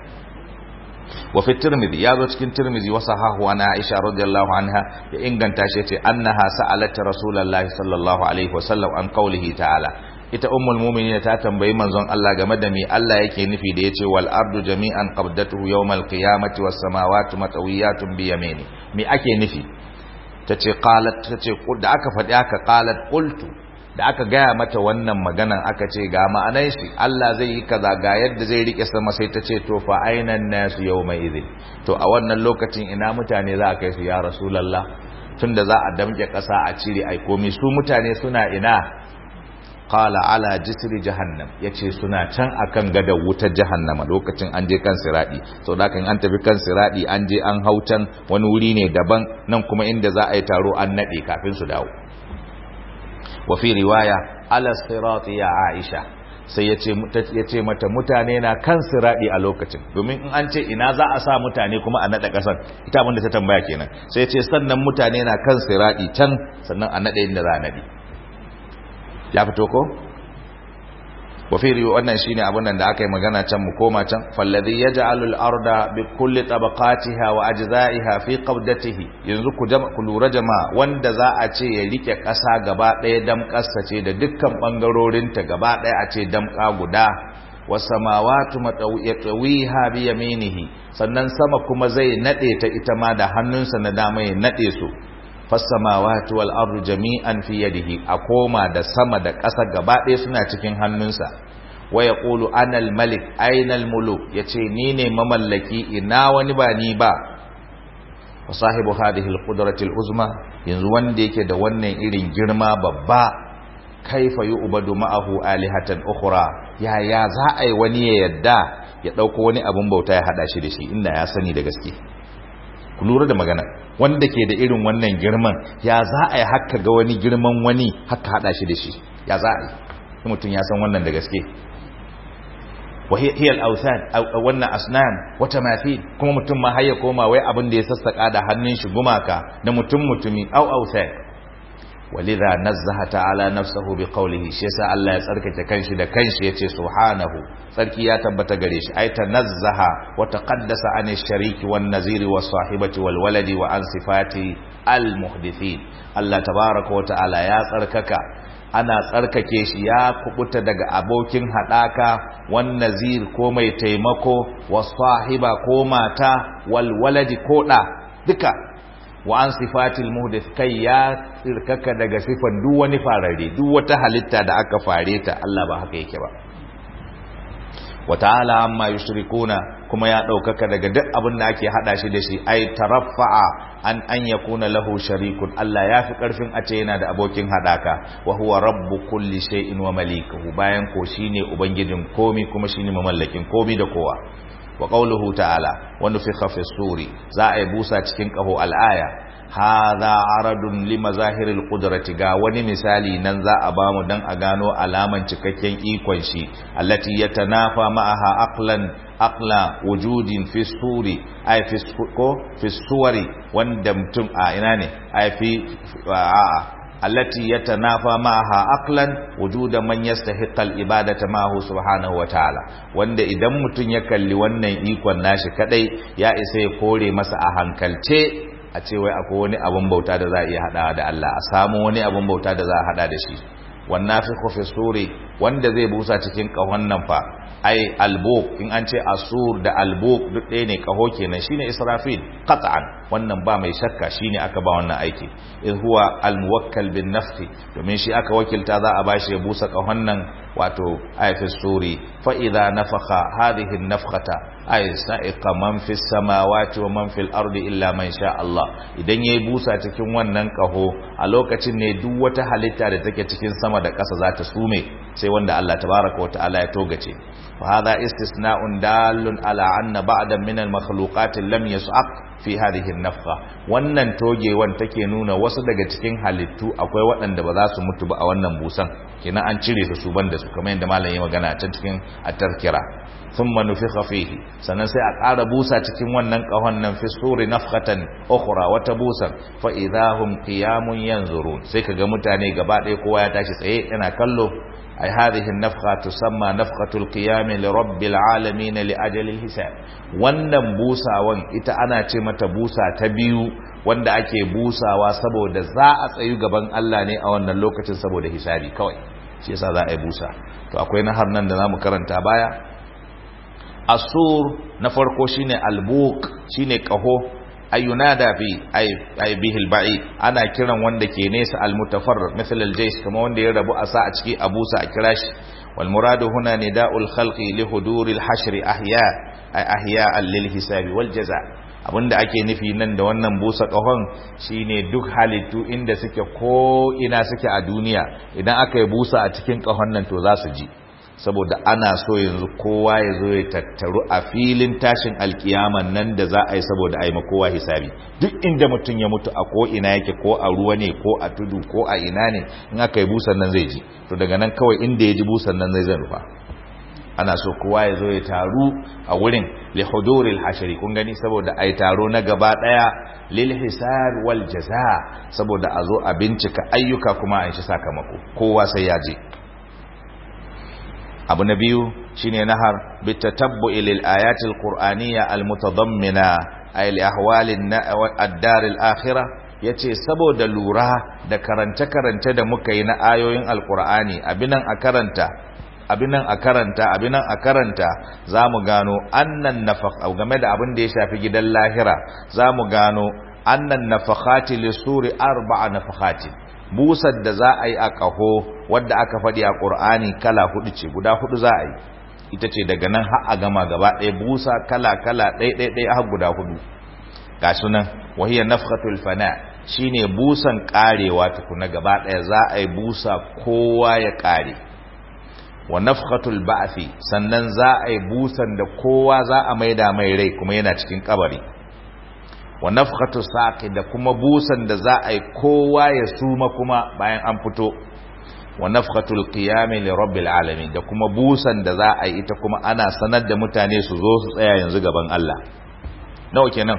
وفي الترمذي يا ذو cikin tirmidhi wa sahahu ana aisha radiyallahu anha ya inganta shi yace annaha sa'alat rasulullahi sallallahu alaihi wasallam an qawlihi ta'ala ita ummul mu'minin ta tambayi manzon Allah game da me Allah yake nufi da yace wal ardu jami'an qabdatuhu yawmal qiyamati was samawati matawiyatun bi yamini me ake nufi tace qalat tace da aka faɗi aka qalat qultu da aka gaya mata wannan maganan aka ce ga ma'anar shi Allah zai yi kaza ga yadda zai rike sama sai ta ce to fa ainan nasu yawma idhin to a wannan lokacin ina mutane za a kai su ya rasulullah tunda za a damke ƙasa a cire ai komai su mutane suna ina qala ala jisri jahannam yace suna can akan gadar wutar jahannama lokacin an je kan siradi so da kan an tafi kan siradi an je an hautan wani wuri ne daban nan kuma inda za a yi taro an nade kafin su dawo wa fi riwaya ala sirati ya aisha sai yace yace mata mutane na kan siradi a lokacin domin in an ce ina za a sa mutane kuma a nada kasan ita abin da ta tambaya kenan sai yace sannan mutane na kan siradi can sannan a nade inda za a nade ya fito ko wafiri wannan shine abin nan da aka yi magana can mu koma can falladhi yaj'alu al-arda bi kulli tabaqatiha wa ajza'iha fi qabdatihi yanzu ku ku lura jama'a wanda za a ce ya rike kasa gaba daya damƙasa ce da dukkan bangarorin ta gaba daya a ce damƙa guda was samawati matawiha bi yaminihi sannan sama kuma zai nade ta ita ma da hannunsa na dama ya nade su fassamawati wal ardu jami'an fi yadihi a koma da sama da ƙasa gaba ɗaya suna cikin hannunsa wa yaqulu ana al malik aina al muluk yace ni ne mamallaki ina wani ba ni ba wa sahibu hadhihi al qudrati al uzma yanzu wanda yake da wannan irin girma babba kaifa yu'badu ma'ahu alihatan ukhra ya ya za a yi wani ya yadda ya dauko wani abun bauta ya hada shi da shi inda ya sani da gaske ku lura da magana wanda ke da irin wannan girman ya za a yi haka ga wani girman wani haka hada shi da shi ya za a yi mutum ya san wannan da gaske wahiyar authan wannan asnam wata mafi kuma mutum ma haya koma wai abin da ya sassaka da hannun shi gumaka da mutum mutumi au authan walidha nazzaha ta'ala nafsahu bi qawlihi shi yasa Allah ya tsarkake kanshi da kanshi yace subhanahu tsarki ya tabbata gare shi ay tanazzaha wa taqaddasa an shariki wan naziri was sahibati wal waladi wa an sifati al muhdithin Allah tabaaraka wa ta'ala ya tsarkaka ana tsarkake shi ya kubuta daga abokin hadaka wan nazir ko mai taimako was sahiba ko mata wal waladi ko da duka wa an sifatil muhdith kai ya tsirkaka daga sifan duk wani farare duk wata halitta da aka fare ta Allah ba haka yake ba wa ta'ala amma yushrikuna kuma ya daukaka daga duk abin da ake hada shi da shi ai taraffa'a an an yakuna lahu sharikun Allah ya fi karfin a ce yana da abokin hadaka wa huwa rabbu kulli shay'in wa malikuhu bayan ko shine ubangijin komi kuma shine mamallakin komi da kowa wa qawluhu ta'ala wa nufikha fi suri za a yi busa cikin kaho al'aya hadha aradun li mazahiril qudrati ga wani misali nan za a bamu dan a gano alaman cikakken ikon shi allati yatanafa ma'aha aqlan aqla wujudin fi suri ay fi ko fi suwari wanda mutum a ina ne ay fi a التي يتنافى معها عقلا وجود من يستحق العباده معه سبحانه وتعالى wanda idan mutun ya kalli wannan ikon nashi kadai ya isa ya kore masa a hankalce a ce wai akwai wani abun bauta da za a iya hada da Allah a samu wani abun bauta da za a hada da shi wannan fi fi suri wanda zai busa cikin kahon nan fa ai albuk in an ce asur da albuk duk ɗaya ne kaho kenan shine israfil qat'an wannan ba mai shakka shine aka ba wannan aiki in huwa almuwakkal bin nafsi domin shi aka wakilta za a bashi ya busa kahon nan wato ayfi suri fa idza nafakha hadhihi an-nafkhata ay sa'iqa man fis samawati wa man fil ardi illa man sha Allah idan yayi busa cikin wannan kaho a lokacin ne duk wata halitta da take cikin sama da ƙasa za ta sume sai wanda Allah tabaraka wa ta'ala ya togace فهذا استثناء دال على أن بعضا من المخلوقات لم يسعق في هذه النفخة wannan togewan take nuna wasu daga cikin halittu akwai waɗanda ba za su mutu ba a wannan busan kina an cire su su banda su kamar yadda malam ya magana a cikin at-tazkira thumma nufikha fihi sannan sai a ƙara busa cikin wannan ƙahon nan fi suri nafkhatan ukhra wata busan fa idahum qiyamun yanzurun sai kaga mutane gaba ɗaya kowa ya tashi tsaye yana kallo أي هذه النفخة تسمى نفخة القيام لرب العالمين لأجل الحساب wannan busawan ita ana ce mata busa ta biyu wanda ake busawa saboda za a tsayu gaban Allah ne a wannan lokacin saboda hisabi kawai shi yasa za a yi busa to akwai nahar nan da zamu karanta baya asur na farko shine albuk shine kaho ayunada fi ay bihil ba'i ana kiran wanda ke nesa almutafarrid misal aljays kuma wanda ya rabu a sa a ciki abusa a kira shi wal muradu huna nida'ul khalqi li huduril hashr ahya ay ahya'an lil hisabi wal jaza abinda ake nufi nan da wannan busa kahon shine duk halittu inda suke ko ina suke a duniya idan aka yi busa a cikin kahon nan to za su ji saboda ana so yanzu kowa ya zo ya tattaru a filin tashin alkiyaman nan da za a yi saboda a yi kowa hisabi duk inda mutum ya mutu a ko ina yake ko a ruwa ne ko a tudu ko a ina ne in aka yi busan nan zai ji to daga nan kawai inda ya ji busan nan zai zan rufa ana so kowa ya zo ya taru a wurin li huduril hashari kun gani saboda ai taro na gaba daya lil hisab wal jaza saboda a zo a bincika ayyuka kuma a shi sakamako kowa sai ya je abu na biyu shine nahar bitatabbu'i lil ayatil qur'aniyya al mutadammina ay li ahwalin ad-dar al akhirah yace saboda lura da karance karance da muka yi na ayoyin alqur'ani abinan a karanta abinan a karanta abinan a karanta zamu gano annan nafaq game da abin da ya shafi gidan lahira zamu gano annan nafakhati lisuri arba'a nafakhati busar da za a yi a ƙaho wadda aka faɗi a ƙur'ani kala hudu ce guda hudu za a yi ita ce daga nan har a gama gaba ɗaya busa kala kala ɗaya ɗaya ɗaya har guda hudu ga sunan wahiyar nafkatul fana shine busan ƙarewa tukuna gaba ɗaya za a yi busa kowa ya ƙare wa nafkatul ba'afi sannan za a yi busan da kowa za a maida mai rai kuma yana cikin kabari wa nafkhatu saqi da kuma busan da za a yi kowa ya suma kuma bayan an fito wa nafkhatul qiyam li rabbil alamin da kuma busan da za a yi ita kuma ana sanar da mutane su zo su tsaya yanzu gaban Allah nawa kenan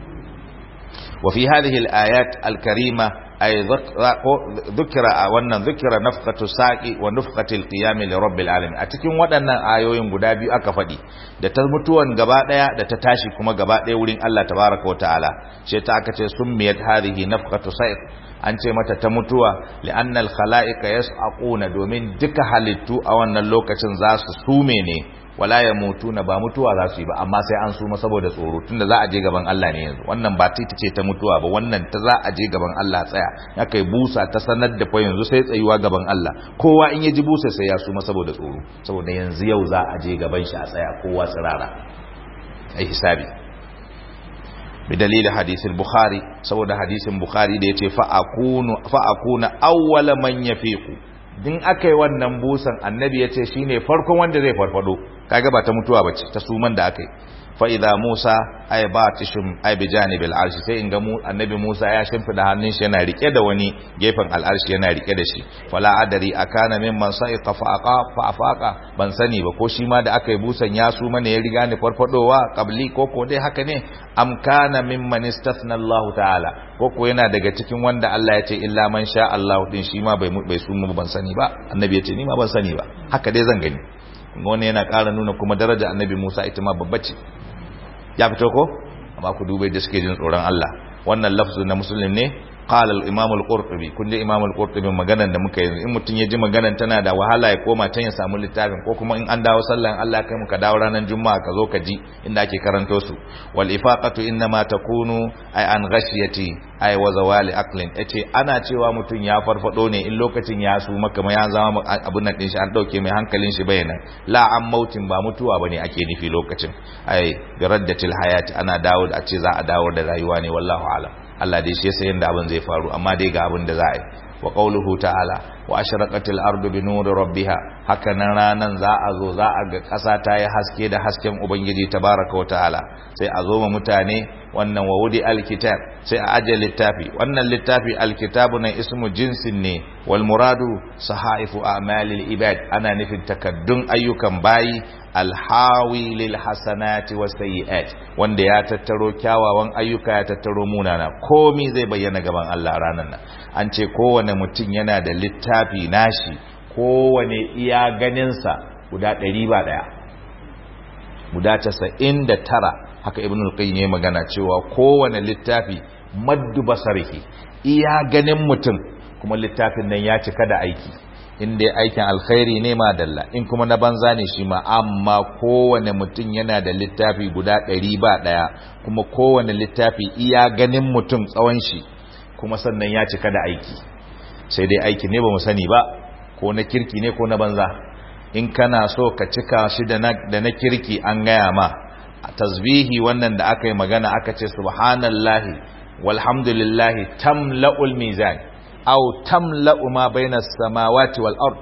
wa fi hadhihi al-ayat al-karima ay dhukira wannan dhukira nafkhatu saqi wa nafkhatul qiyam li rabbil alamin a cikin waɗannan ayoyin guda biyu aka faɗi da ta mutuwan gaba daya da ta tashi kuma gaba daya wurin Allah tabaraka wa ta'ala sai ta aka ce summiyat hadhihi nafkhatu saqi an ce mata ta mutuwa li'anna al-khalaiqa yas'aquna domin duka halittu a wannan lokacin za su sume ne wala yamutuna ba mutuwa za su yi ba amma sai an suma saboda tsoro tunda za a je gaban Allah ne yanzu wannan ba ta ce ta mutuwa ba wannan ta za a je gaban Allah tsaya ya kai busa ta sanar da fa yanzu sai tsayuwa gaban Allah kowa in ya ji busa sai ya suma saboda tsoro saboda yanzu yau za a je gaban shi a tsaya kowa tsirara ai hisabi بدليل حديث البخاري سبب حديث البخاري da yace fa akunu fa akuna awwala man yafiqu din akai wannan busan annabi yace shine farkon wanda zai farfado kaga ba ta mutuwa bace ta suman da akai fa idza musa ay batishum ay bi janibil arshi sai inga mu annabi musa ya shimfida hannun shi yana rike da wani gefen al'arshi yana rike da shi fala adari akana mimman sa'iqa fa aqa fa afaqa ban sani ba ko shi ma da aka yi busan ya su mana ya riga ni farfadowa qabli ko ko dai haka ne am kana mimman istathna Allah ta'ala ko ko yana daga cikin wanda Allah ya ce illa man sha Allah din shi ma bai bai su mu ban sani ba annabi ya ce ni ma ban sani ba haka dai zan gani wannan yana ƙara nuna kuma daraja annabi Musa ita ma babba ce ya fito ko amma ku dubai da suke jin tsoron Allah wannan lafzu na muslim ne qala al-imam al-qurtubi kun ji imam al-qurtubi maganar da muka yi in mutun ya ji maganar tana da wahala ya koma can ya samu littafin ko kuma in an dawo sallan Allah kai muka dawo ranar juma'a ka zo ka ji inda ake karanto su wal ifaqatu inma takunu ay an ghashiyati ay wa zawali aqlin yace ana cewa mutun ya farfado ne in lokacin ya su maka ya zama abun nan din shi an dauke mai hankalin shi bayanan la an mautin ba mutuwa bane ake nufi lokacin ay bi raddatil hayati ana dawo da a ce za a dawo da rayuwa ne wallahu alam Allah dai shi yasa yanda abin zai faru amma dai ga abin da za a yi wa qawluhu ta'ala wa ashraqatil ardu bi nuri rabbiha haka nan ranan za a zo za a ga ƙasa ta yi haske da hasken ubangiji tabaraka wa ta'ala sai a zo ma mutane wannan wa wudi alkitab sai a aje littafi wannan littafi alkitabu na ismu jinsin ne wal muradu sahaifu a'malil ibad ana nufin takaddun ayyukan bayi alhawi lil hasanati was sayyi'at wanda ya tattaro kyawawan ayyuka ya tattaro munana komai zai bayyana gaban Allah ranan nan an ce kowane mutum yana da littafi nashi kowane iya ganinsa guda ɗari ba ɗaya guda casa'in da tara haka ibn al-qayyim ya magana cewa kowane littafi maddu basarihi iya ganin mutum kuma littafin nan ya cika da aiki in dai aikin alkhairi ne ma dalla in kuma na banza ne shi ma amma kowane mutum yana da littafi guda ɗari ba ɗaya kuma kowane littafi iya ganin mutum tsawon shi kuma sannan ya cika da aiki sai dai aiki ne ba mu sani ba ko na kirki ne ko na banza in kana so ka cika shi da na kirki an gaya ma a tasbihi wannan da aka yi magana aka ce subhanallahi walhamdulillahi tamla'ul mizan aw tamla'u ma bainas samawati wal ard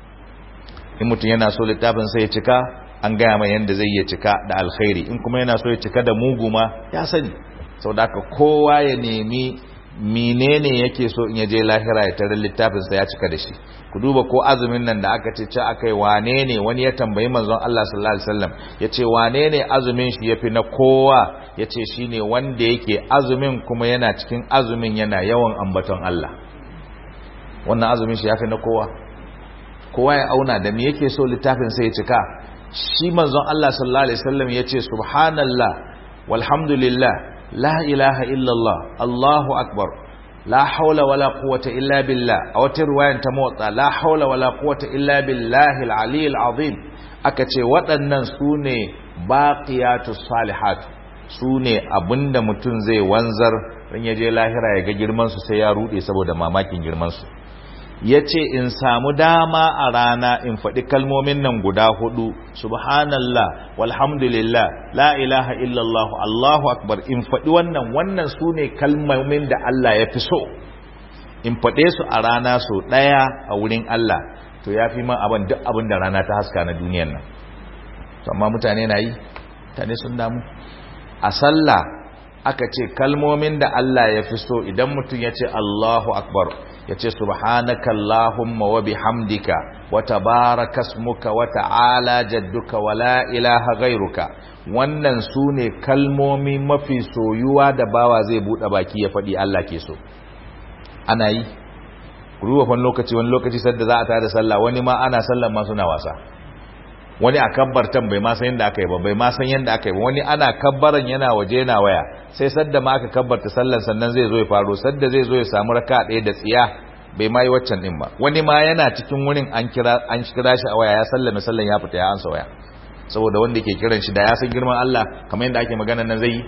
in mutum yana so littafin sai ya cika an gaya mai yanda zai ya cika da alkhairi in kuma yana so ya cika da mugu ma ya sani saboda haka kowa ya nemi menene yake so in yaje lahira ya tarar littafin sa ya cika da shi ku duba ko azumin nan da aka ce ce akai wane ne wani ya tambayi manzon Allah sallallahu alaihi wasallam yace wane ne azumin shi yafi na kowa yace shine wanda yake azumin kuma yana cikin azumin yana yawan ambaton Allah wannan azumin shi yafi na kowa kowa ya auna da me yake so littafin sa ya cika shi manzon Allah sallallahu alaihi wasallam yace subhanallah walhamdulillah la ilaha illallah Allahu akbar la haula wala quwwata illa billah a wata riwayan ta motsa la haula wala quwwata illa billahi al-ali al-azim aka ce waɗannan sune baqiyatus salihat sune abinda mutum zai wanzar dan yaje lahira ya ga girman su sai ya rude saboda mamakin girman su ya ce in samu dama a rana in faɗi kalmomin nan guda hudu subhanallah walhamdulillah la ilaha illallah allahu akbar in faɗi wannan wannan su ne kalmomin da Allah ya fi so in faɗe su a rana so ɗaya a wurin Allah to ya fi man abin duk abin da rana ta haska na duniyan nan amma mutane na yi mutane sun damu a sallah aka ce kalmomin da Allah ya fi so idan mutum ya ce Allahu akbar ya ce subhanaka Allahumma wa bihamdika wa tabaraka ismuka wa ta'ala jadduka wa la ilaha ghairuka wannan sune kalmomi mafi soyuwa da bawa zai bude baki ya faɗi Allah ke so ana yi ruwa wani lokaci wani lokaci sadda za a tada sallah wani ma ana sallan ma suna wasa wani a kabbartan bai ma san yadda aka yi ba bai ma san yadda aka yi ba wani ana kabbaran yana waje yana waya sai sadda ma aka kabbarta sallan sannan zai zo ya faro sadda zai zo ya samu raka ɗaya da tsiya bai ma yi waccan ɗin ba wani ma yana cikin wurin an kira an kira shi a waya ya sallame sallan ya fita ya ansa waya saboda wanda ke kiran shi da ya san girman Allah kamar yadda ake magana nan zai yi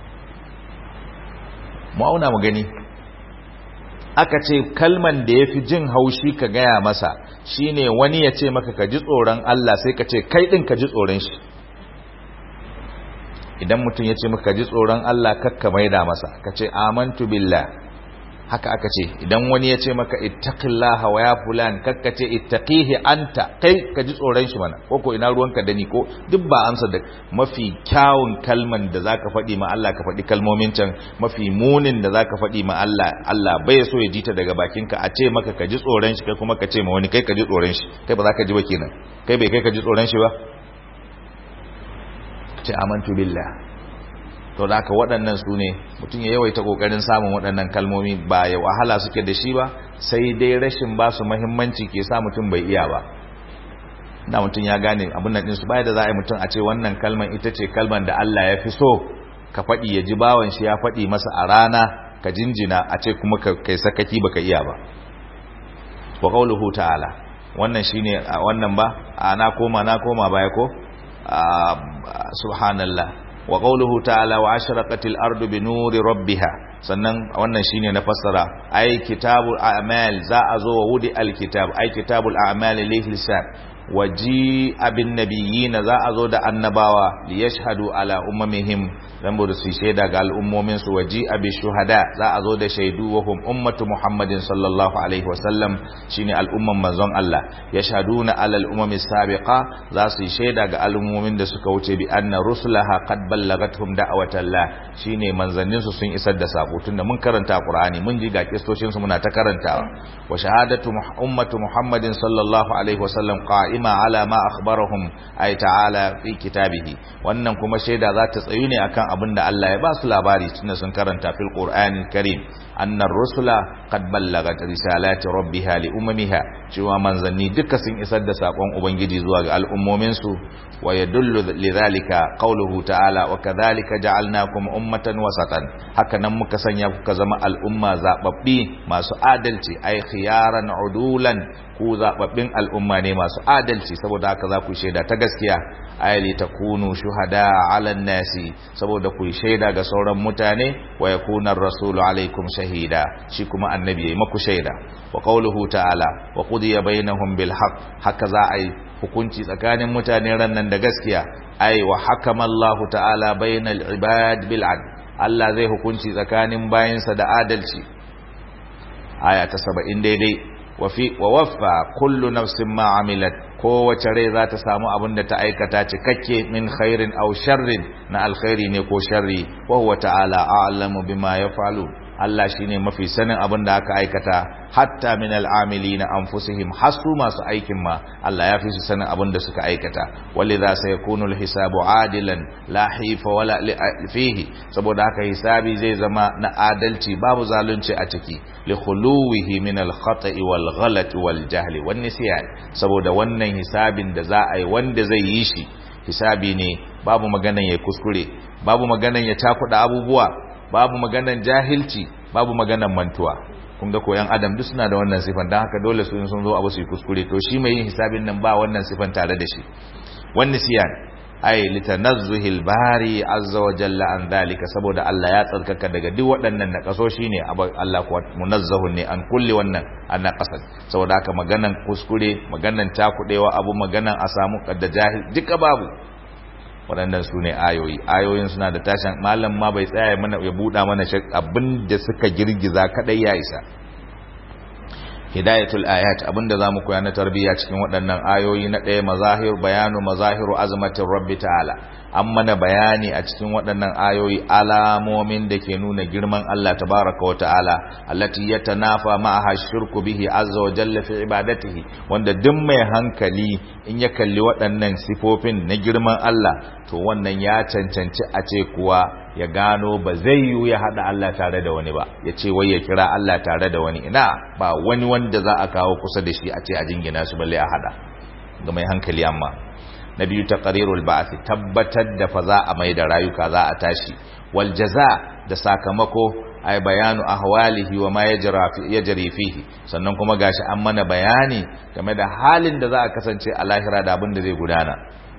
mu auna mu gani aka ce kalman da ya fi jin haushi ka gaya masa shine wani ya ce maka ka ji tsoron Allah sai ka ce kai ɗin ka ji tsoron shi idan mutum ya ce maka ka ji tsoron Allah kakka maida masa ka ce amantu billah haka aka ce idan wani ya ce maka ittaqillaha wa ya fulan kakka ce ittaqihi anta kai ka ji tsoron shi mana ko ko ina ruwanka da ni ko duk ba amsa da mafi kyawun kalman da zaka faɗi ma Allah ka faɗi kalmomin can mafi munin da zaka faɗi ma Allah Allah bai so ya ji ta daga bakinka a ce maka ka ji tsoron shi kai kuma ka ce ma wani kai ka ji tsoron shi kai ba za ka ji ba kenan kai bai kai ka ji tsoron shi ba ce amantu billah to da haka waɗannan su ne mutum ya yawaita ƙoƙarin samun waɗannan kalmomi ba ya wahala suke da shi ba sai dai rashin ba su mahimmanci ke sa mutum bai iya ba da mutum ya gane abin nan ɗinsu baya da za a yi mutum a ce wannan kalman ita ce kalman da Allah ya fi so ka faɗi ya ji bawan shi ya faɗi masa a rana ka jinjina a ce kuma kai sakaki baka iya ba wa qauluhu ta'ala wannan shine wannan ba na koma na koma baya ko subhanallah wa qawluhu ta'ala wa ashraqatil ardu bi nuri rabbiha sannan wannan shine na fassara ai kitabul a'mal za a zo wa wudi alkitab ai kitabul a'mal lihi lisan waji abin nabiyyin za a zo da annabawa li yashhadu ala ummihim dan bude su shaida ga al'ummomin su waji abi shuhada za a zo da shaidu wa hum ummatu muhammadin sallallahu alaihi wasallam shine al'umman manzon Allah yashhaduna ala al'ummi sabiqa za su shaida ga al'ummomin da suka wuce bi anna rusulaha qad ballagathum da'watallah shine manzannin su sun isar da sako tunda mun karanta qur'ani mun ji ga kistocin su muna ta karantawa wa shahadatu ummatu muhammadin sallallahu alaihi wasallam qa'im qa'ima ala ma akhbarahum ay ta'ala fi kitabihi wannan kuma shaida za ta tsayu ne akan abin da Allah ya ba su labari tunda sun karanta fil qur'anil karim anna rusula qad ballagat risalati rabbiha li ummiha cewa manzanni duka sun isar da sakon ubangiji zuwa ga al'ummomin su wa yadullu lidhalika qawluhu ta'ala wa kadhalika ja'alnakum ummatan wasatan haka nan muka sanya kuka zama al'umma zababbi masu adalci ay khiyaran udulan ku zababbin al'umma ne masu adalci saboda haka za ku shaida ta gaskiya ayali takunu shuhada ala nasi saboda ku shaida ga sauran mutane wa yakuna ar-rasulu alaikum shahida shi kuma annabi yayi maku shaida wa qawluhu ta'ala wa qudiya bainahum bil haqq haka za a yi hukunci tsakanin mutane rannan da gaskiya ai wa hakama Allah ta'ala bainal ibad bil adl Allah zai hukunci tsakanin bayinsa da adalci aya ta 70 daidai wa fi wa waffa kullu nafsin ma amilat kowace rai za ta samu abin da ta aikata cikakke min khairin aw sharrin na alkhairi ne ko sharri wa huwa ta'ala a'lamu bima yaf'alu Allah shine mafi sanin abin da aka aikata hatta min al'amilina anfusihim hasu masu aikin ma Allah ya fi su sanin abin da suka aikata walidha sayakunu alhisabu adilan la hifa wala fihi saboda haka hisabi zai zama na adalci babu zalunci a ciki li khuluwihi min al-khata'i wal ghalati wal jahli wan nisyan saboda wannan hisabin da za a yi wanda zai yi shi hisabi ne babu maganan ya kuskure babu maganan ya takuda abubuwa babu maganan jahilci babu maganan mantuwa kun ga koyan adam duk suna da wannan sifan dan haka dole su sun zo abu su yi kuskure to shi mai yin hisabin nan ba wannan sifan tare da shi wan nisyan ay litanazzuhil bari azza wa jalla an dhalika saboda Allah ya tsarkaka daga duk waɗannan nakasoshi ne Allah kuwa munazzahun ne an kulli wannan an naqasat saboda haka maganan kuskure maganan takudewa abu maganan a samu kadda jahil duka babu waɗannan su ne ayoyi ayoyin suna da tashin malam ma bai tsaya mana ya buɗa mana abin da suka girgiza kaɗai ya isa hidayatul ayat abinda zamu koya na tarbiyya cikin waɗannan ayoyi na ɗaya mazahir bayanu mazahiru azmatir rabbi ta'ala an mana bayani a cikin waɗannan ayoyi alamomin da ke nuna girman Allah tabaraka wa ta'ala allati yatanafa ma'aha shirku bihi azza wa jalla fi ibadatihi wanda duk mai hankali in ya kalli waɗannan sifofin na girman Allah to wannan ya cancanci a ce kuwa ya gano ba zai yiwu ya haɗa Allah tare da wani ba ya ce wai ya kira Allah tare da wani ina ba wani wanda za a kawo kusa da shi a ce a jingina su balle a haɗa ga mai hankali amma na biyu taqrirul ba'th tabbatar da fa za a mai da rayuka za a tashi wal jaza da sakamako ay bayanu ahwalihi wa ma yajri fihi sannan kuma gashi an mana bayani game da halin da za a kasance a lahira da abin da zai gudana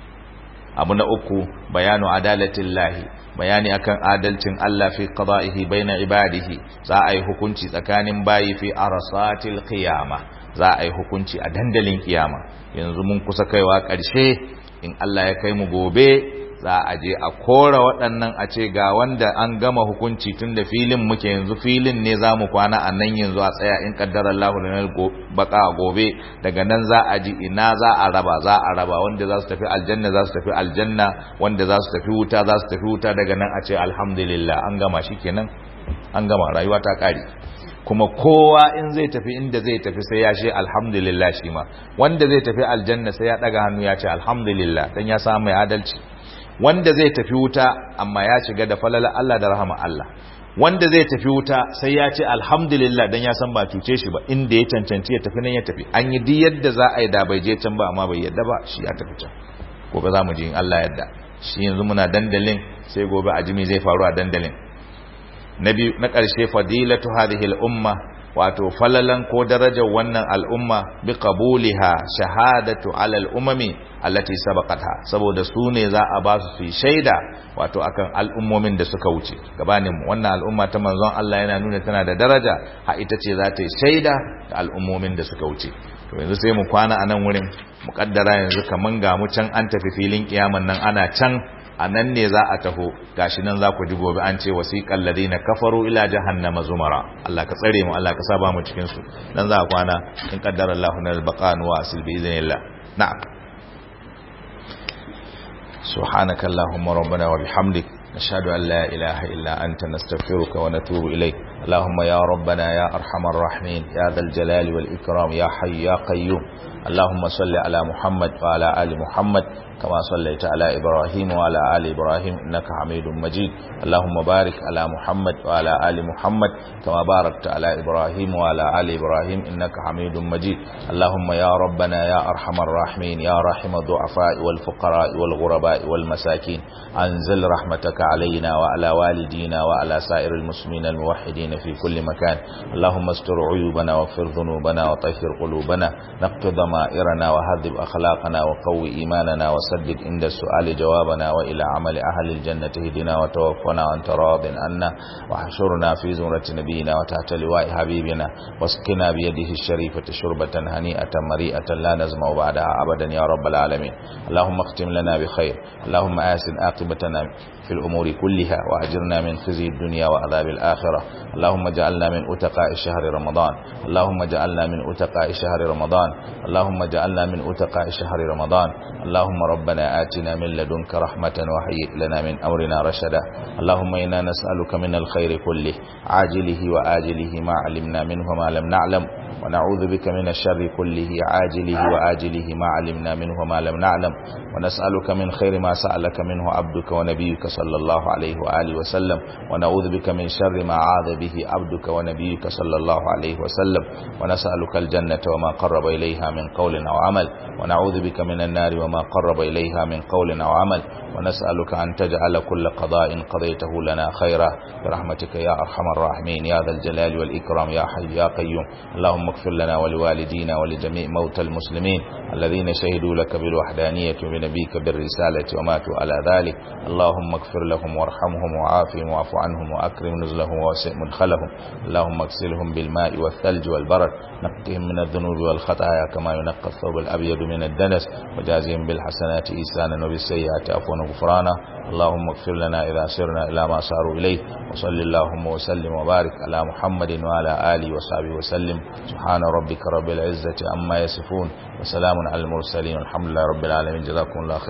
abu na uku bayanu adalatillahi bayani akan adalcin Allah fi qada'ihi baina ibadihi za a yi hukunci tsakanin bayi fi arasatil qiyama za a yi hukunci a dandalin kiyama yanzu mun kusa kaiwa ƙarshe in Allah ya kai mu gobe za a je a kora waɗannan a ce ga wanda an gama hukunci tun da filin muke yanzu filin ne za mu kwana a nan yanzu a tsaya in ƙaddarar lahulinar baka gobe daga nan za a ji ina za a raba za a raba wanda za su tafi aljanna za su tafi aljanna wanda za su tafi wuta za su tafi wuta daga nan a ce alhamdulillah an gama shi kenan an gama rayuwa ta ƙare kuma kowa in zai tafi inda zai tafi sai ya ce alhamdulillah shi ma wanda zai tafi aljanna sai ya daga hannu ya ce alhamdulillah dan ya samu mai adalci wanda zai tafi wuta amma ya shiga da falala Allah da rahama Allah wanda zai tafi wuta sai ya ce alhamdulillah dan ya san ba cuce shi ba inda ya cancanci ya tafi nan ya tafi an yi duk yadda za a yi da bai je can ba amma bai yadda ba shi ya tafi can gobe za mu ji in Allah yadda shi yanzu muna dandalin sai gobe a jimi zai faru a dandalin na biyu na ƙarshe fadilatu hadhihi al-umma wato falalan ko darajar wannan al'umma bi qabuliha shahadatu ala al-umami allati sabaqatha saboda su ne za a ba su su shaida wato akan al'ummomin da suka wuce gabanin wannan al'umma ta manzon Allah yana nuna tana da daraja ha ita ce za ta yi shaida ga al'ummomin da suka wuce to yanzu sai mu kwana a nan wurin mu kaddara yanzu kaman ga mu can an tafi filin kiyaman nan ana can a nan ne za a taho gashi nan za ku ji gobe an ce wasiqal ladina kafaru ila jahannama zumara Allah ka tsare mu Allah ka saba mu cikin su dan za a kwana in qaddara Allahu nal baqan wa asil bi idhnillah na'am subhanaka allahumma rabbana wa bihamdik نشهد أن لا إله إلا أنت نستغفرك ونتوب إليك اللهم يا ربنا يا أرحم الراحمين يا ذا الجلال والإكرام يا حي يا قيوم اللهم صل على محمد وعلى آل محمد كما صليت على إبراهيم وعلى آل إبراهيم إنك حميد مجيد اللهم بارك على محمد وعلى آل محمد كما باركت على إبراهيم وعلى آل إبراهيم إنك حميد مجيد اللهم يا ربنا يا أرحم الراحمين يا رحم الضعفاء والفقراء والغرباء والمساكين أنزل رحمتك علينا وعلى والدينا وعلى سائر المسلمين الموحدين في كل مكان اللهم استر عيوبنا واغفر ذنوبنا وطهر قلوبنا نقض ضمائرنا وهذب أخلاقنا وقوي إيماننا وسدد عند السؤال جوابنا وإلى عمل أهل الجنة هدنا وتوفنا وأنت راض عنا واحشرنا في زمرة نبينا وتحت لواء حبيبنا واسقنا بيده الشريفة شربة هنيئة مريئة لا نزمع بعدها أبدا يا رب العالمين اللهم اختم لنا بخير اللهم آسن عاقبتنا في الأمور كلها وأجرنا من خزي الدنيا وعذاب الآخرة اللهم اجعلنا من أتقاء شهر رمضان اللهم اجعلنا من أتقاء شهر رمضان اللهم اجعلنا من أتقاء شهر رمضان اللهم ربنا آتنا من لدنك رحمة وهيئ لنا من أمرنا رشدا اللهم إنا نسألك من الخير كله عاجله وآجله ما علمنا منه وما لم نعلم ونعوذ بك من الشر كله عاجله وآجله ما علمنا منه وما لم نعلم ونسألك من خير ما سألك منه عبدك ونبيك صلى الله عليه وآله وسلم ونعوذ بك من شر ما عاذ به عبدك ونبيك صلى الله عليه وسلم ونسألك الجنة وما قرب إليها من قول أو عمل ونعوذ بك من النار وما قرب إليها من قول أو عمل ونسألك أن تجعل كل قضاء قضيته لنا خيرا برحمتك يا أرحم الراحمين يا ذا الجلال والإكرام يا حي يا قيوم اللهم اغفر لنا ولوالدينا ولجميع موتى المسلمين الذين شهدوا لك بالوحدانية وبنبيك بالرسالة وماتوا على ذلك اللهم اغفر لهم وارحمهم وعافهم واعف عنهم وأكرم نزلهم ووسع مدخلهم اللهم اغسلهم بالماء والثلج والبرد نقهم من الذنوب والخطايا كما ينقى الثوب الأبيض من الدنس وجازهم بالحسنات إيسانا وبالسيئات عفوا وغفرانا اللهم اغفر لنا إذا سرنا إلى ما صاروا إليه وصل اللهم وسلم وبارك على محمد وعلى آله وصحبه وسلم سبحان ربك رب العزة عما يصفون وسلام على المرسلين والحمد لله رب العالمين جزاكم الله خير